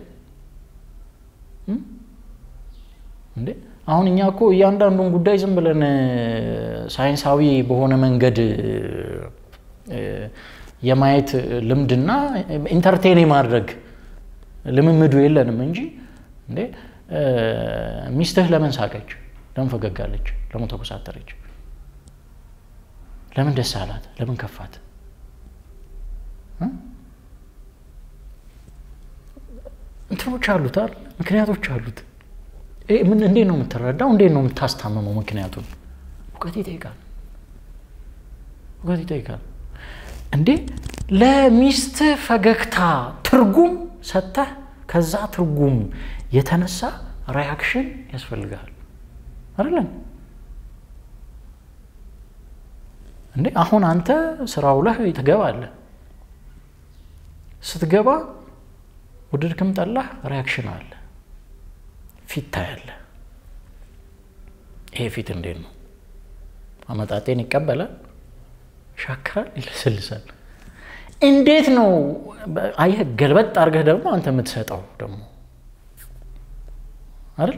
እንዴ? አሁን እኛ እኮ እያንዳንዱን ጉዳይ ዝም ብለን ሳይንሳዊ በሆነ መንገድ የማየት ልምድና ኢንተርቴን የማድረግ ልምምዱ የለንም እንጂ እንዴ ሚስትህ ለምን ሳቀች? ለምን ፈገጋለች? ለምን ተኮሳተረች? ለምን ደስ አላት? ለምን ከፋት? እንትኖች አሉት አይደል? ምክንያቶች አሉት። ምን እንዴት ነው የምትረዳው? እንዴት ነው የምታስታምመው? ምክንያቱን እውቀት ይጠይቃል። እውቀት ይጠይቃል። እንዴ ለሚስት ፈገግታ ትርጉም ሰጥተህ ከዛ ትርጉም የተነሳ ሪያክሽን ያስፈልጋል አይደለም እንዴ? አሁን አንተ ስራ ውለህ ትገባለህ። ስትገባ ውድድክም ጠላህ ሪያክሽን አለ፣ ፊት ታያለህ። ይሄ ፊት እንዴት ነው? አመጣጤን ይቀበላል፣ ይሻክራል፣ ይለሰልሳል። እንዴት ነው አየህ፣ ገልበጥ አድርገህ ደግሞ አንተ የምትሰጠው ደግሞ አይደል?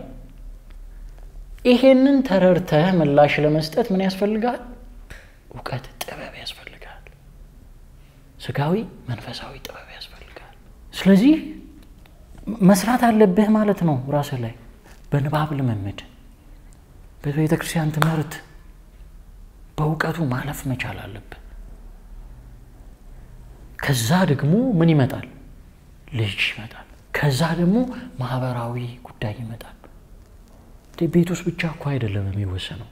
ይሄንን ተረድተህ ምላሽ ለመስጠት ምን ያስፈልጋል? እውቀት፣ ጥበብ ያስፈልጋል። ስጋዊ መንፈሳዊ ጥበብ ያስፈልጋል። ስለዚህ መስራት አለብህ ማለት ነው። ራስህ ላይ በንባብ ልምምድ፣ በቤተ ክርስቲያን ትምህርት በእውቀቱ ማለፍ መቻል አለብህ። ከዛ ደግሞ ምን ይመጣል? ልጅ ይመጣል። ከዛ ደግሞ ማህበራዊ ጉዳይ ይመጣል። ቤት ውስጥ ብቻ እኮ አይደለም የሚወሰነው።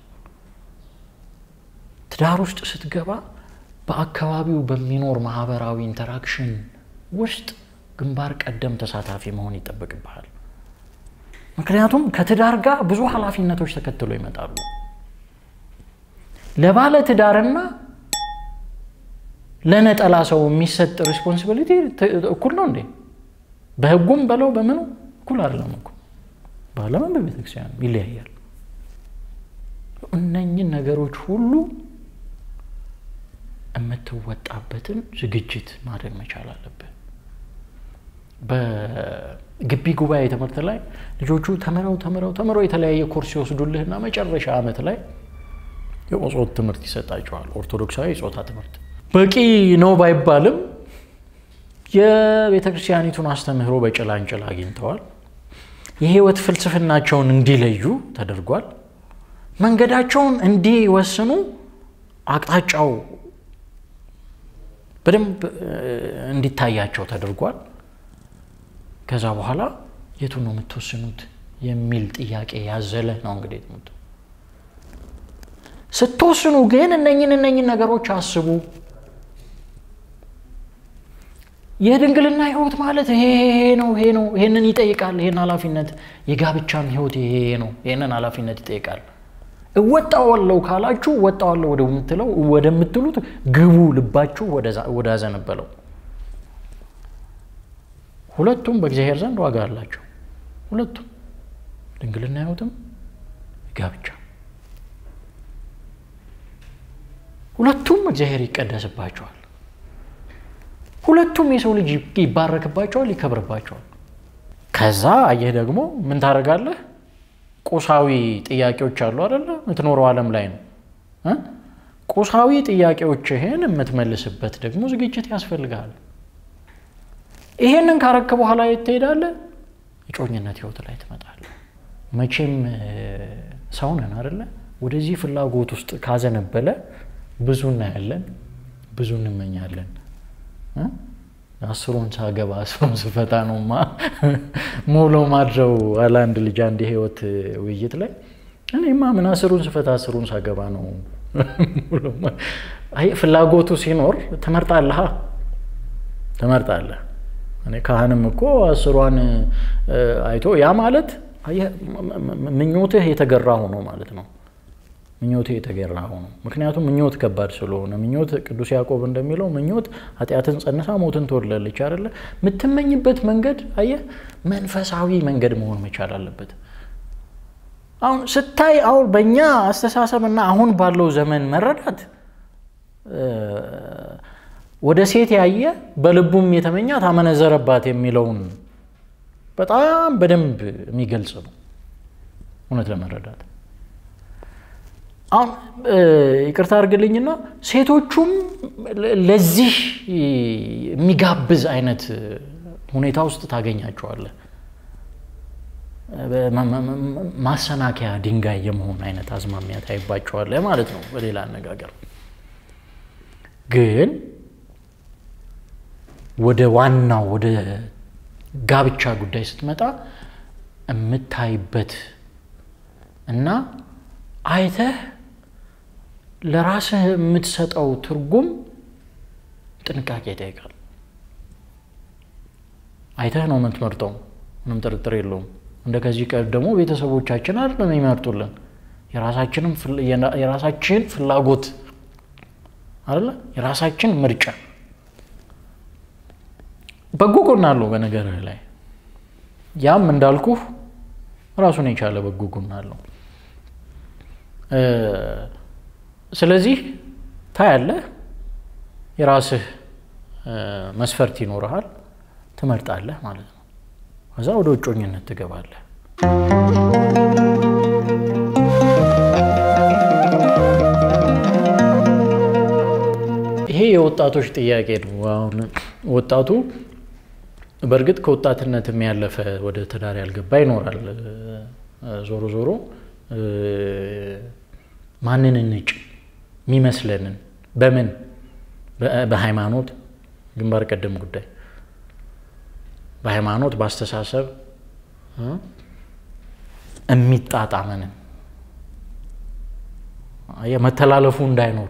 ትዳር ውስጥ ስትገባ በአካባቢው በሚኖር ማህበራዊ ኢንተራክሽን ውስጥ ግንባር ቀደም ተሳታፊ መሆን ይጠበቅብሃል። ምክንያቱም ከትዳር ጋር ብዙ ኃላፊነቶች ተከትሎ ይመጣሉ። ለባለ ትዳርና ለነጠላ ሰው የሚሰጥ ሪስፖንሲቢሊቲ እኩል ነው እንዴ? በህጉም በለው በምኑ እኩል አይደለም እኮ በዓለምም በቤተክርስቲያን ይለያያል። እነኝን ነገሮች ሁሉ የምትወጣበትን ዝግጅት ማድረግ መቻል አለብህ። በግቢ ጉባኤ ትምህርት ላይ ልጆቹ ተምረው ተምረው ተምረው የተለያየ ኮርስ ይወስዱልህና መጨረሻ ዓመት ላይ የጾታ ትምህርት ይሰጣቸዋል። ኦርቶዶክሳዊ የጾታ ትምህርት በቂ ነው ባይባልም የቤተ ክርስቲያኒቱን አስተምህሮ በጭላንጭል አግኝተዋል። የህይወት ፍልስፍናቸውን እንዲለዩ ተደርጓል። መንገዳቸውን እንዲወስኑ አቅጣጫው በደንብ እንዲታያቸው ተደርጓል። ከዛ በኋላ የቱን ነው የምትወስኑት የሚል ጥያቄ ያዘለ ነው እንግዲህ ትምህርቱ። ስትወስኑ ግን እነኝን እነኝን ነገሮች አስቡ። የድንግልና ህይወት ማለት ይሄ ነው ይሄ ነው ይሄንን ይጠይቃል። ይሄን ኃላፊነት የጋብቻም ህይወት ይሄ ነው ይሄንን ኃላፊነት ይጠይቃል። እወጣዋለሁ ካላችሁ እወጣዋለሁ ወደምትለው ወደምትሉት ግቡ። ልባችሁ ወዳዘነበለው ሁለቱም በእግዚአብሔር ዘንድ ዋጋ አላቸው። ሁለቱም ድንግልና ህይወትም ጋብቻ ሁለቱም እግዚአብሔር ይቀደስባቸዋል። ሁለቱም የሰው ልጅ ይባረክባቸዋል፣ ይከብርባቸዋል። ከዛ አየህ ደግሞ ምን ታደርጋለህ? ቁሳዊ ጥያቄዎች አሉ አይደለ? የምትኖረው ዓለም ላይ ነው። ቁሳዊ ጥያቄዎችህን የምትመልስበት ደግሞ ዝግጅት ያስፈልጋል። ይሄንን ካረክ በኋላ የት ትሄዳለህ? እጮኝነት ህይወት ላይ ትመጣለህ። መቼም ሰው ነን አይደለ? ወደዚህ ፍላጎት ውስጥ ካዘነበለ ብዙ እናያለን፣ ብዙ እንመኛለን። አስሩን ሳገባ አስሩን ስፈታ ነውማ ሞሎ ማድረው አለ አንድ ልጅ አንድ የህይወት ውይይት ላይ እኔማ ምን አስሩን ስፈታ አስሩን ሳገባ ነው። ፍላጎቱ ሲኖር ትመርጣለህ ትመርጣለህ። እኔ ካህንም እኮ አስሯን አይቶ ያ ማለት ምኞትህ የተገራ ሆኖ ማለት ነው። ምኞት የተገራ ሆኖ ምክንያቱም ምኞት ከባድ ስለሆነ ምኞት ቅዱስ ያዕቆብ እንደሚለው ምኞት ኃጢአትን ጸንሳ ሞትን ትወልዳለች አይደለ የምትመኝበት መንገድ አየህ መንፈሳዊ መንገድ መሆን መቻል አለበት አሁን ስታይ አሁን በእኛ አስተሳሰብና አሁን ባለው ዘመን መረዳት ወደ ሴት ያየ በልቡም የተመኛ ታመነዘረባት የሚለውን በጣም በደንብ የሚገልጽ ነው እውነት ለመረዳት አሁን ይቅርታ አድርግልኝና ሴቶቹም ለዚህ የሚጋብዝ አይነት ሁኔታ ውስጥ ታገኛቸዋለህ። ማሰናከያ ድንጋይ የመሆን አይነት አዝማሚያ ታይባቸዋለህ ማለት ነው። በሌላ አነጋገር ግን ወደ ዋናው ወደ ጋብቻ ጉዳይ ስትመጣ የምታይበት እና አይተህ ለራስህ የምትሰጠው ትርጉም ጥንቃቄ ይጠይቃል። አይተህ ነው የምትመርጠው፣ ምንም ጥርጥር የለውም። እንደ ከዚህ ቀደሙ ቤተሰቦቻችን አይደለም የሚመርጡልን የራሳችን ፍላጎት አለ የራሳችን ምርጫ በጎ ጎን አለው በነገርህ ላይ ያም እንዳልኩህ ራሱን የቻለ በጎ ጎን አለው። ስለዚህ ታያለህ፣ የራስህ መስፈርት ይኖርሃል፣ ትመርጣለህ ማለት ነው። ከዛ ወደ እጮኝነት ትገባለህ። ይሄ የወጣቶች ጥያቄ ነው። አሁን ወጣቱ በእርግጥ ከወጣትነትም ያለፈ ወደ ትዳር ያልገባ ይኖራል። ዞሮ ዞሮ ማንን እንጭ የሚመስለንን በምን በሃይማኖት ግንባር ቀደም ጉዳይ በሃይማኖት በአስተሳሰብ የሚጣጣመንን መተላለፉ እንዳይኖር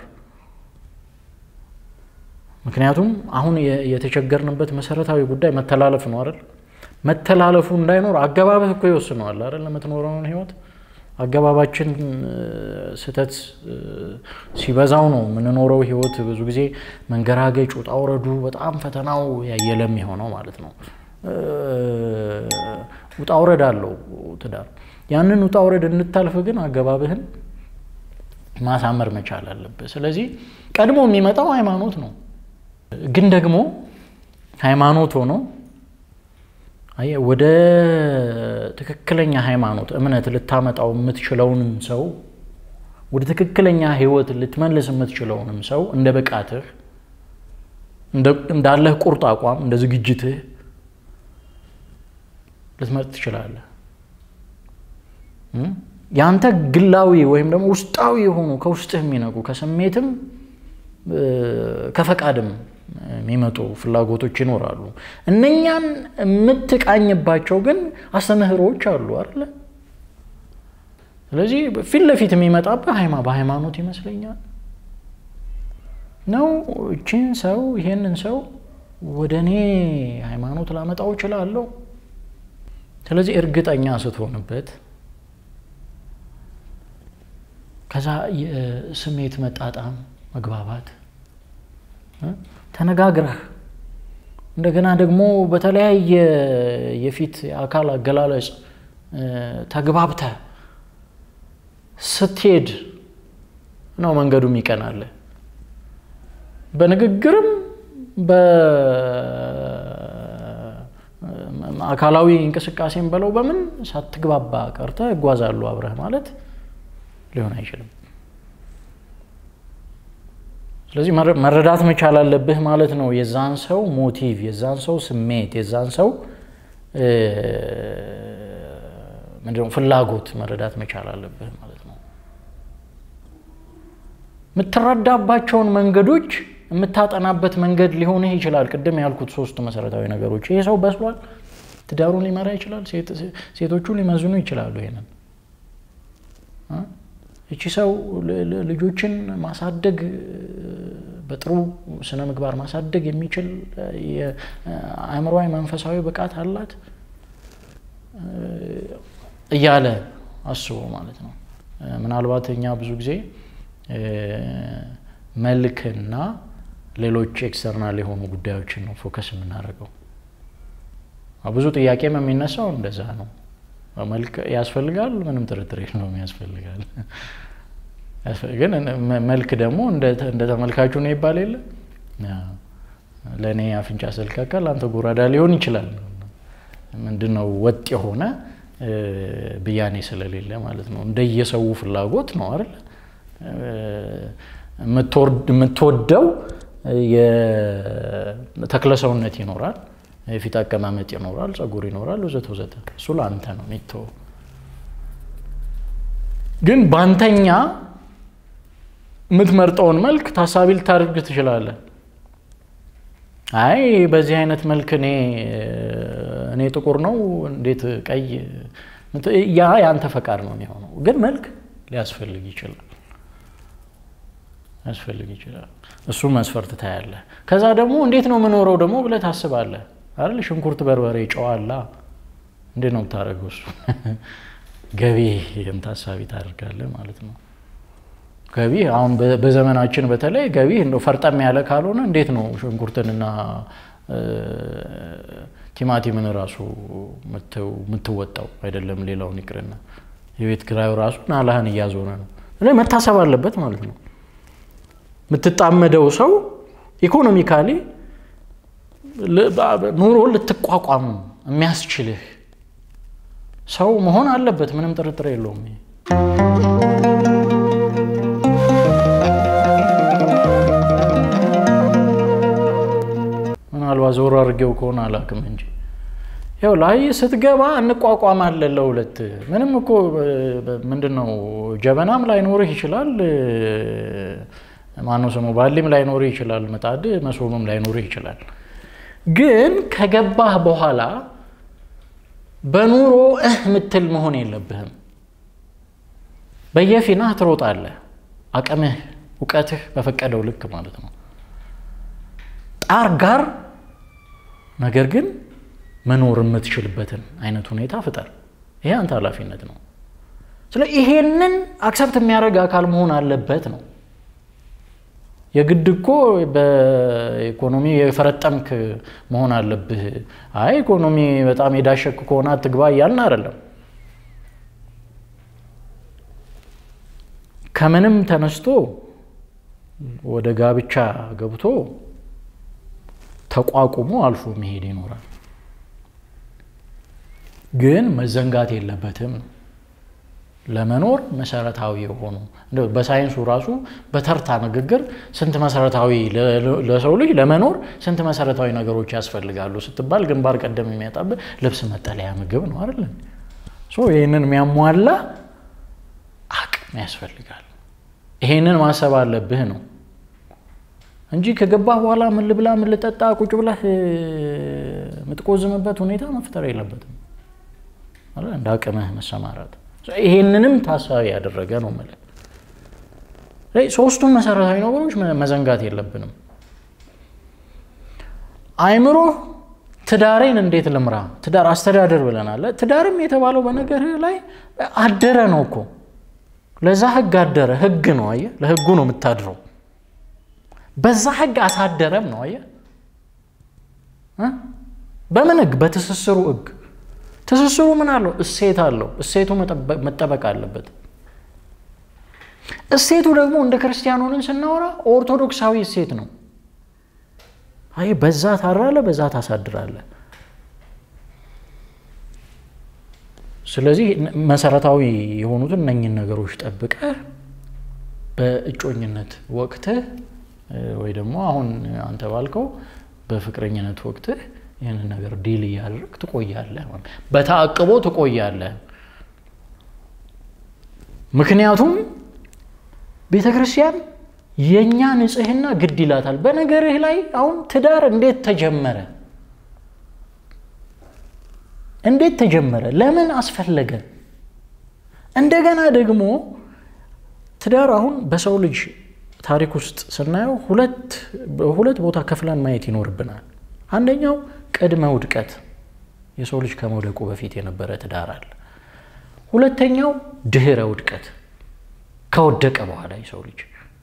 ምክንያቱም አሁን የተቸገርንበት መሰረታዊ ጉዳይ መተላለፍ ነው አይደል? መተላለፉ እንዳይኖር አገባብህ እኮ ይወስነዋል አይደል? ለምትኖረውን ህይወት አገባባችን ስህተት ሲበዛው ነው የምንኖረው ህይወት ብዙ ጊዜ መንገራገጭ፣ ውጣ ውረዱ በጣም ፈተናው ያየለም የሆነው ማለት ነው። ውጣ ውረድ አለው ትዳር። ያንን ውጣ ውረድ እንታልፍ ግን አገባብህን ማሳመር መቻል አለብህ። ስለዚህ ቀድሞ የሚመጣው ሃይማኖት ነው። ግን ደግሞ ሃይማኖት ሆኖ ወደ ትክክለኛ ሃይማኖት እምነት ልታመጣው የምትችለውንም ሰው ወደ ትክክለኛ ህይወት ልትመልስ የምትችለውንም ሰው እንደ ብቃትህ እንዳለህ ቁርጥ አቋም እንደ ዝግጅትህ ልትመርጥ ትችላለህ። ያንተ ግላዊ ወይም ደግሞ ውስጣዊ የሆኑ ከውስጥህ የሚነቁ ከስሜትም ከፈቃድም የሚመጡ ፍላጎቶች ይኖራሉ። እነኛን የምትቃኝባቸው ግን አስተምህሮዎች አሉ አይደለ? ስለዚህ ፊት ለፊት የሚመጣብህ በሃይማኖት ይመስለኛል ነው። እችን ሰው ይሄንን ሰው ወደ እኔ ሃይማኖት ላመጣው እችላለሁ። ስለዚህ እርግጠኛ ስትሆንበት ከዛ የስሜት መጣጣም፣ መግባባት ተነጋግረህ እንደገና ደግሞ በተለያየ የፊት የአካል አገላለጽ ተግባብተህ ስትሄድ ነው መንገዱ ይቀናል። በንግግርም በአካላዊ እንቅስቃሴም በለው በምን ሳትግባባ ቀርተህ እጓዛሉ አብረህ ማለት ሊሆን አይችልም። ስለዚህ መረዳት መቻል አለብህ ማለት ነው። የዛን ሰው ሞቲቭ፣ የዛን ሰው ስሜት፣ የዛን ሰው ምንድነው ፍላጎት መረዳት መቻል አለብህ ማለት ነው። የምትረዳባቸውን መንገዶች የምታጠናበት መንገድ ሊሆንህ ይችላል። ቅድም ያልኩት ሶስት መሰረታዊ ነገሮች። ይሄ ሰው በስሏል፣ ትዳሩን ሊመራ ይችላል። ሴቶቹ ሊመዝኑ ይችላሉ ይሄንን እቺ ሰው ልጆችን ማሳደግ በጥሩ ስነ ምግባር ማሳደግ የሚችል የአእምሯዊ መንፈሳዊ ብቃት አላት እያለ አስቦ ማለት ነው። ምናልባት እኛ ብዙ ጊዜ መልክና ሌሎች ኤክስተርናል የሆኑ ጉዳዮችን ነው ፎከስ የምናደርገው። ብዙ ጥያቄም የሚነሳው እንደዛ ነው። መልክ ያስፈልጋል፣ ምንም ጥርጥር የለውም ያስፈልጋል። ግን መልክ ደግሞ እንደ ተመልካቹ ነው ይባል የለ ለእኔ አፍንጫ ስልካካ ለአንተ ጎራዳ ሊሆን ይችላል። ምንድነው ወጥ የሆነ ብያኔ ስለሌለ ማለት ነው። እንደየሰው ፍላጎት ነው አይደል? የምትወደው የተክለሰውነት ይኖራል፣ የፊት አቀማመጥ ይኖራል፣ ጸጉር ይኖራል፣ ወዘተ ወዘተ። እሱ ለአንተ ነው የሚተወው። ግን ባንተኛ የምትመርጠውን መልክ ታሳቢ ልታደርግ ትችላለህ። አይ በዚህ አይነት መልክ እኔ እኔ ጥቁር ነው እንዴት ቀይ ያ የአንተ ፈቃድ ነው የሚሆነው። ግን መልክ ሊያስፈልግ ይችላል ያስፈልግ ይችላል። እሱ መስፈርት ታያለህ። ከዛ ደግሞ እንዴት ነው የምኖረው ደግሞ ብለህ ታስባለህ አይደል? ሽንኩርት፣ በርበሬ፣ ጨዋላ እንዴት ነው የምታደርገው? እሱ ገቢህን ታሳቢ ታደርጋለህ ማለት ነው። ገቢ አሁን በዘመናችን በተለይ ገቢ እንደው ፈርጠም ያለ ካልሆነ እንዴት ነው ሽንኩርትንና ቲማቲምን ራሱ የምትወጣው? አይደለም ሌላውን ይቅርና የቤት ኪራዩ ራሱ ናላህን እያዞረ ነው። መታሰብ አለበት ማለት ነው። የምትጣመደው ሰው ኢኮኖሚካሊ ኑሮ ልትቋቋም የሚያስችልህ ሰው መሆን አለበት። ምንም ጥርጥር የለውም። ምናልባት ዞር አድርጌው ከሆነ አላውቅም እንጂ ያው ላይ ስትገባ እንቋቋማለን ለሁለት። ምንም እኮ ምንድን ነው ጀበናም ላይኖርህ ይችላል ማነው ስሙ ባሊም ላይኖርህ ይችላል። ምጣድ መሶብም ላይኖርህ ይችላል። ግን ከገባህ በኋላ በኑሮ እህ ምትል መሆን የለብህም። በየፊናህ ትሮጣለህ። አቅምህ እውቀትህ በፈቀደው ልክ ማለት ነው። ጣር ጋር ነገር ግን መኖር የምትችልበትን አይነት ሁኔታ ፍጠር። ይሄ አንተ ኃላፊነት ነው። ስለ ይሄንን አክሰፕት የሚያደርግ አካል መሆን አለበት ነው። የግድ እኮ በኢኮኖሚ የፈረጠምክ መሆን አለብህ። አይ ኢኮኖሚ በጣም የዳሸክ ከሆነ አትግባ እያልን አይደለም። ከምንም ተነስቶ ወደ ጋብቻ ገብቶ ተቋቁሞ አልፎ መሄድ ይኖራል። ግን መዘንጋት የለበትም ነው ለመኖር መሰረታዊ የሆኑ በሳይንሱ ራሱ በተርታ ንግግር ስንት መሰረታዊ ለሰው ልጅ ለመኖር ስንት መሰረታዊ ነገሮች ያስፈልጋሉ ስትባል ግንባር ቀደም የሚያጣብህ ልብስ፣ መጠለያ፣ ምግብ ነው አይደል? ይህንን የሚያሟላ አቅም ያስፈልጋል። ይሄንን ማሰብ አለብህ ነው እንጂ ከገባህ በኋላ ምን ልብላ ምን ልጠጣ ቁጭ ብለህ የምትቆዝምበት ሁኔታ መፍጠር የለበትም። እንደ አቅምህ መሰማራት ይሄንንም ታሳቢ ያደረገ ነው ማለት ሶስቱም መሰረታዊ ነገሮች መዘንጋት የለብንም። አይምሮ ትዳሬን እንዴት ልምራ፣ ትዳር አስተዳደር ብለናል። ትዳርም የተባለው በነገርህ ላይ አደረ ነው እኮ ለዛ ህግ አደረ። ህግ ነው አየህ፣ ለህጉ ነው የምታድረው። በዛ ህግ አሳደረም ነው አየህ። በምን ህግ? በትስስሩ ህግ ትስስሩ ምን አለው? እሴት አለው። እሴቱ መጠበቅ አለበት። እሴቱ ደግሞ እንደ ክርስቲያን ሆነን ስናወራ ኦርቶዶክሳዊ እሴት ነው። አይ በዛ ታራለ፣ በዛ ታሳድራለ። ስለዚህ መሰረታዊ የሆኑትን እነኝን ነገሮች ጠብቀህ በእጮኝነት ወቅትህ ወይ ደግሞ አሁን አንተ ባልከው በፍቅረኝነት ወቅትህ ይህንን ነገር ዲል እያደረግ ትቆያለህ፣ በተአቅቦ ትቆያለህ። ምክንያቱም ቤተ ክርስቲያን የእኛ ንጽህና ግድ ይላታል። በነገርህ ላይ አሁን ትዳር እንዴት ተጀመረ? እንዴት ተጀመረ? ለምን አስፈለገ? እንደገና ደግሞ ትዳር አሁን በሰው ልጅ ታሪክ ውስጥ ስናየው ሁለት ሁለት ቦታ ከፍለን ማየት ይኖርብናል። አንደኛው ቅድመ ውድቀት የሰው ልጅ ከመውደቁ በፊት የነበረ ትዳር አለ። ሁለተኛው ድህረ ውድቀት ከወደቀ በኋላ የሰው ልጅ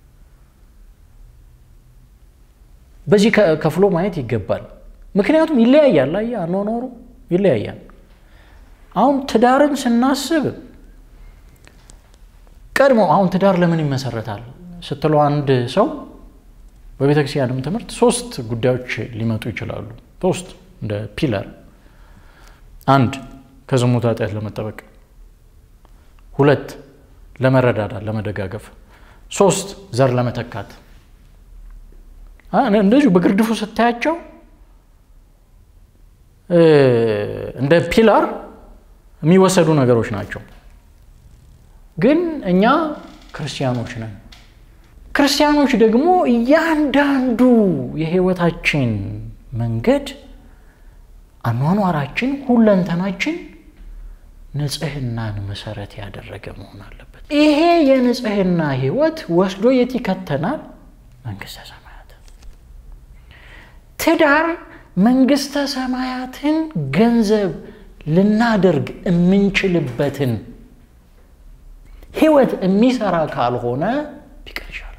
በዚህ ከፍሎ ማየት ይገባል። ምክንያቱም ይለያያል። አየህ አኗኗሩ ይለያያል። አሁን ትዳርን ስናስብ ቀድሞ አሁን ትዳር ለምን ይመሰረታል ስትለው አንድ ሰው በቤተ ክርስቲያንም ትምህርት ሶስት ጉዳዮች ሊመጡ ይችላሉ። ሶስት እንደ ፒለር፣ አንድ ከዝሙት ኃጢአት ለመጠበቅ፣ ሁለት ለመረዳዳት ለመደጋገፍ፣ ሶስት ዘር ለመተካት። እንደዚሁ በግርድፉ ስታያቸው እንደ ፒላር የሚወሰዱ ነገሮች ናቸው። ግን እኛ ክርስቲያኖች ነን። ክርስቲያኖች ደግሞ እያንዳንዱ የህይወታችን መንገድ አኗኗራችን፣ ሁለንተናችን ንጽህናን መሰረት ያደረገ መሆን አለበት። ይሄ የንጽህና ህይወት ወስዶ የት ይከተናል? መንግስተ ሰማያት። ትዳር መንግስተ ሰማያትን ገንዘብ ልናደርግ የምንችልበትን ህይወት የሚሰራ ካልሆነ ቢቀር ይሻላል።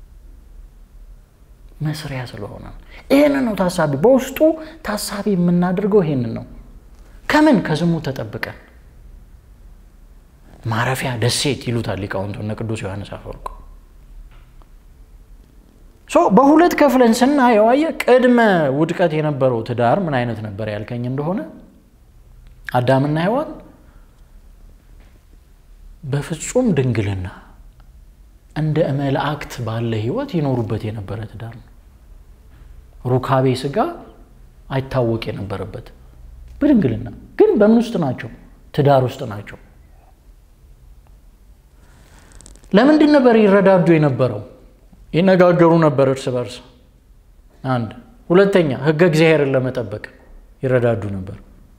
መስሪያ ስለሆነ ይህንን ነው ታሳቢ በውስጡ ታሳቢ የምናደርገው ይህንን ነው። ከምን ከዝሙት ተጠብቀን ማረፊያ ደሴት ይሉታል ሊቃውንቱ እነ ቅዱስ ዮሐንስ አፈወርቅ። በሁለት ከፍለን ስናየው አየህ፣ ቅድመ ውድቀት የነበረው ትዳር ምን አይነት ነበር ያልከኝ እንደሆነ አዳምና ሔዋን በፍጹም ድንግልና እንደ መላእክት ባለ ህይወት ይኖሩበት የነበረ ትዳር ነው። ሩካቤ ስጋ አይታወቅ የነበረበት በድንግልና ግን በምን ውስጥ ናቸው? ትዳር ውስጥ ናቸው። ለምንድን ነበር ይረዳዱ የነበረው? ይነጋገሩ ነበር እርስ በርስ። አንድ ሁለተኛ፣ ህገ እግዚአብሔርን ለመጠበቅ ይረዳዱ ነበር።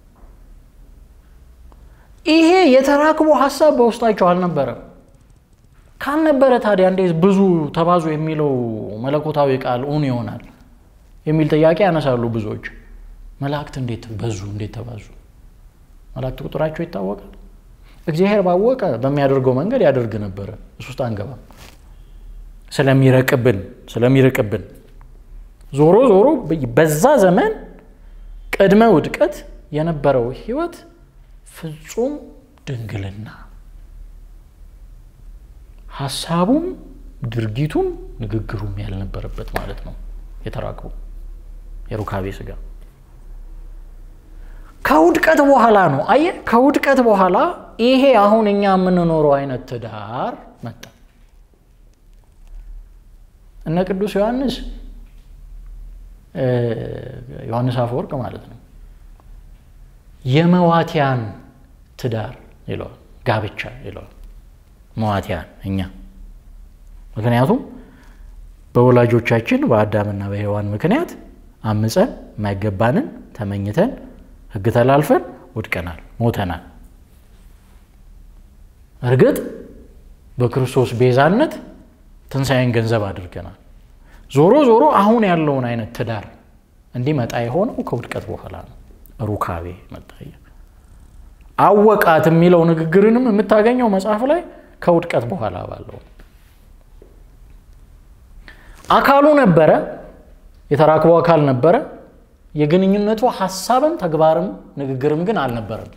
ይሄ የተራክቦ ሀሳብ በውስጣቸው አልነበረም። ካልነበረ ታዲያ እንዴት ብዙ ተባዙ የሚለው መለኮታዊ ቃል እውን ይሆናል የሚል ጥያቄ ያነሳሉ ብዙዎች። መላእክት እንዴት በዙ? እንዴት ተባዙ? መላእክት ቁጥራቸው ይታወቃል። እግዚአብሔር ባወቀ በሚያደርገው መንገድ ያደርግ ነበረ። እሱ ውስጥ አንገባም። ስለሚረቅብን ስለሚርቅብን ዞሮ ዞሮ በዛ ዘመን ቅድመ ውድቀት የነበረው ህይወት ፍጹም ድንግልና ሀሳቡም ድርጊቱም ንግግሩም ያልነበረበት ማለት ነው። የተራክቡ የሩካቤ ስጋ ከውድቀት በኋላ ነው። አየህ፣ ከውድቀት በኋላ ይሄ አሁን እኛ የምንኖረው አይነት ትዳር መጣ። እነ ቅዱስ ዮሐንስ ዮሐንስ አፈወርቅ ማለት ነው የመዋቲያን ትዳር ይለዋል፣ ጋብቻ ይለዋል። መዋቲያን እኛ ምክንያቱም በወላጆቻችን በአዳምና በሔዋን ምክንያት አምፀን የማይገባንን ተመኝተን ሕግ ተላልፈን ወድቀናል፣ ሞተናል። እርግጥ በክርስቶስ ቤዛነት ትንሣኤን ገንዘብ አድርገናል። ዞሮ ዞሮ አሁን ያለውን አይነት ትዳር እንዲመጣ የሆነው ከውድቀት በኋላ ነው። ሩካቤ መጣ። አወቃት የሚለው ንግግርንም የምታገኘው መጽሐፍ ላይ ከውድቀት በኋላ ባለው አካሉ ነበረ፣ የተራክቦ አካል ነበረ። የግንኙነቱ ሀሳብም ተግባርም ንግግርም ግን አልነበረም።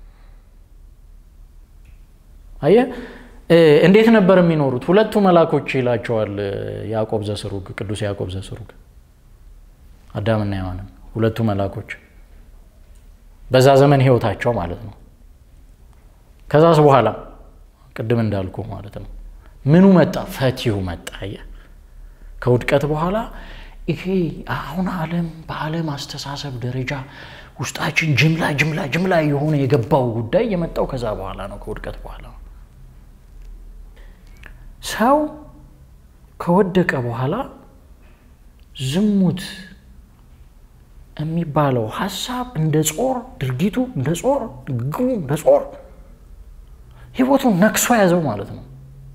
አየህ እንዴት ነበር የሚኖሩት? ሁለቱ መላኮች ይላቸዋል ያዕቆብ ዘስሩግ፣ ቅዱስ ያዕቆብ ዘስሩግ አዳምና ሔዋንን ሁለቱ መላኮች በዛ ዘመን ህይወታቸው ማለት ነው። ከዛስ በኋላ ቅድም እንዳልኩ ማለት ነው ምኑ መጣ? ፈቲው መጣ። አየህ ከውድቀት በኋላ ይሄ አሁን ዓለም በዓለም አስተሳሰብ ደረጃ ውስጣችን ጅምላ ጅምላ ጅምላ የሆነ የገባው ጉዳይ የመጣው ከዛ በኋላ ነው፣ ከውድቀት በኋላ ነው። ሰው ከወደቀ በኋላ ዝሙት የሚባለው ሀሳብ እንደ ጾር፣ ድርጊቱ እንደ ጾር፣ ንግግሩ እንደ ጾር ህይወቱን ነክሶ ያዘው ማለት ነው።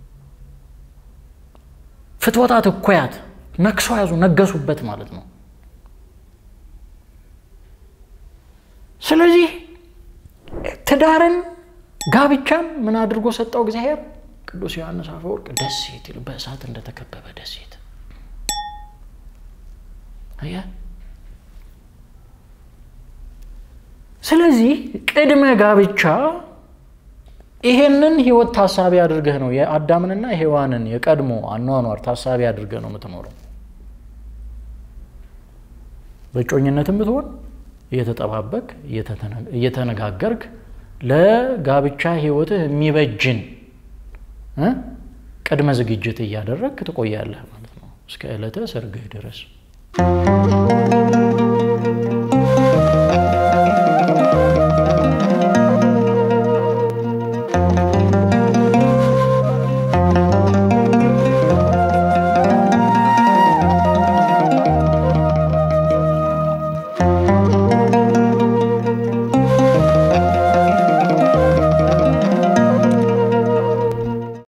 ፍትወታት እኩያት ነክሶ ያዙ፣ ነገሱበት ማለት ነው። ስለዚህ ትዳርን ጋብቻን ምን አድርጎ ሰጠው እግዚአብሔር? ቅዱስ ዮሐንስ አፈወርቅ ደሴት ይሉ በእሳት እንደተከበበ ደሴት አየህ። ስለዚህ ቅድመ ጋብቻ ይሄንን ህይወት ታሳቢ አድርገህ ነው የአዳምንና የሔዋንን የቀድሞ አኗኗር ታሳቢ አድርገህ ነው የምትኖረው። በእጮኝነትም ብትሆን እየተጠባበቅ እየተነጋገርክ ለጋብቻ ህይወትህ የሚበጅን ቅድመ ዝግጅት እያደረግክ ትቆያለህ ማለት ነው እስከ ዕለተ ሰርግህ ድረስ።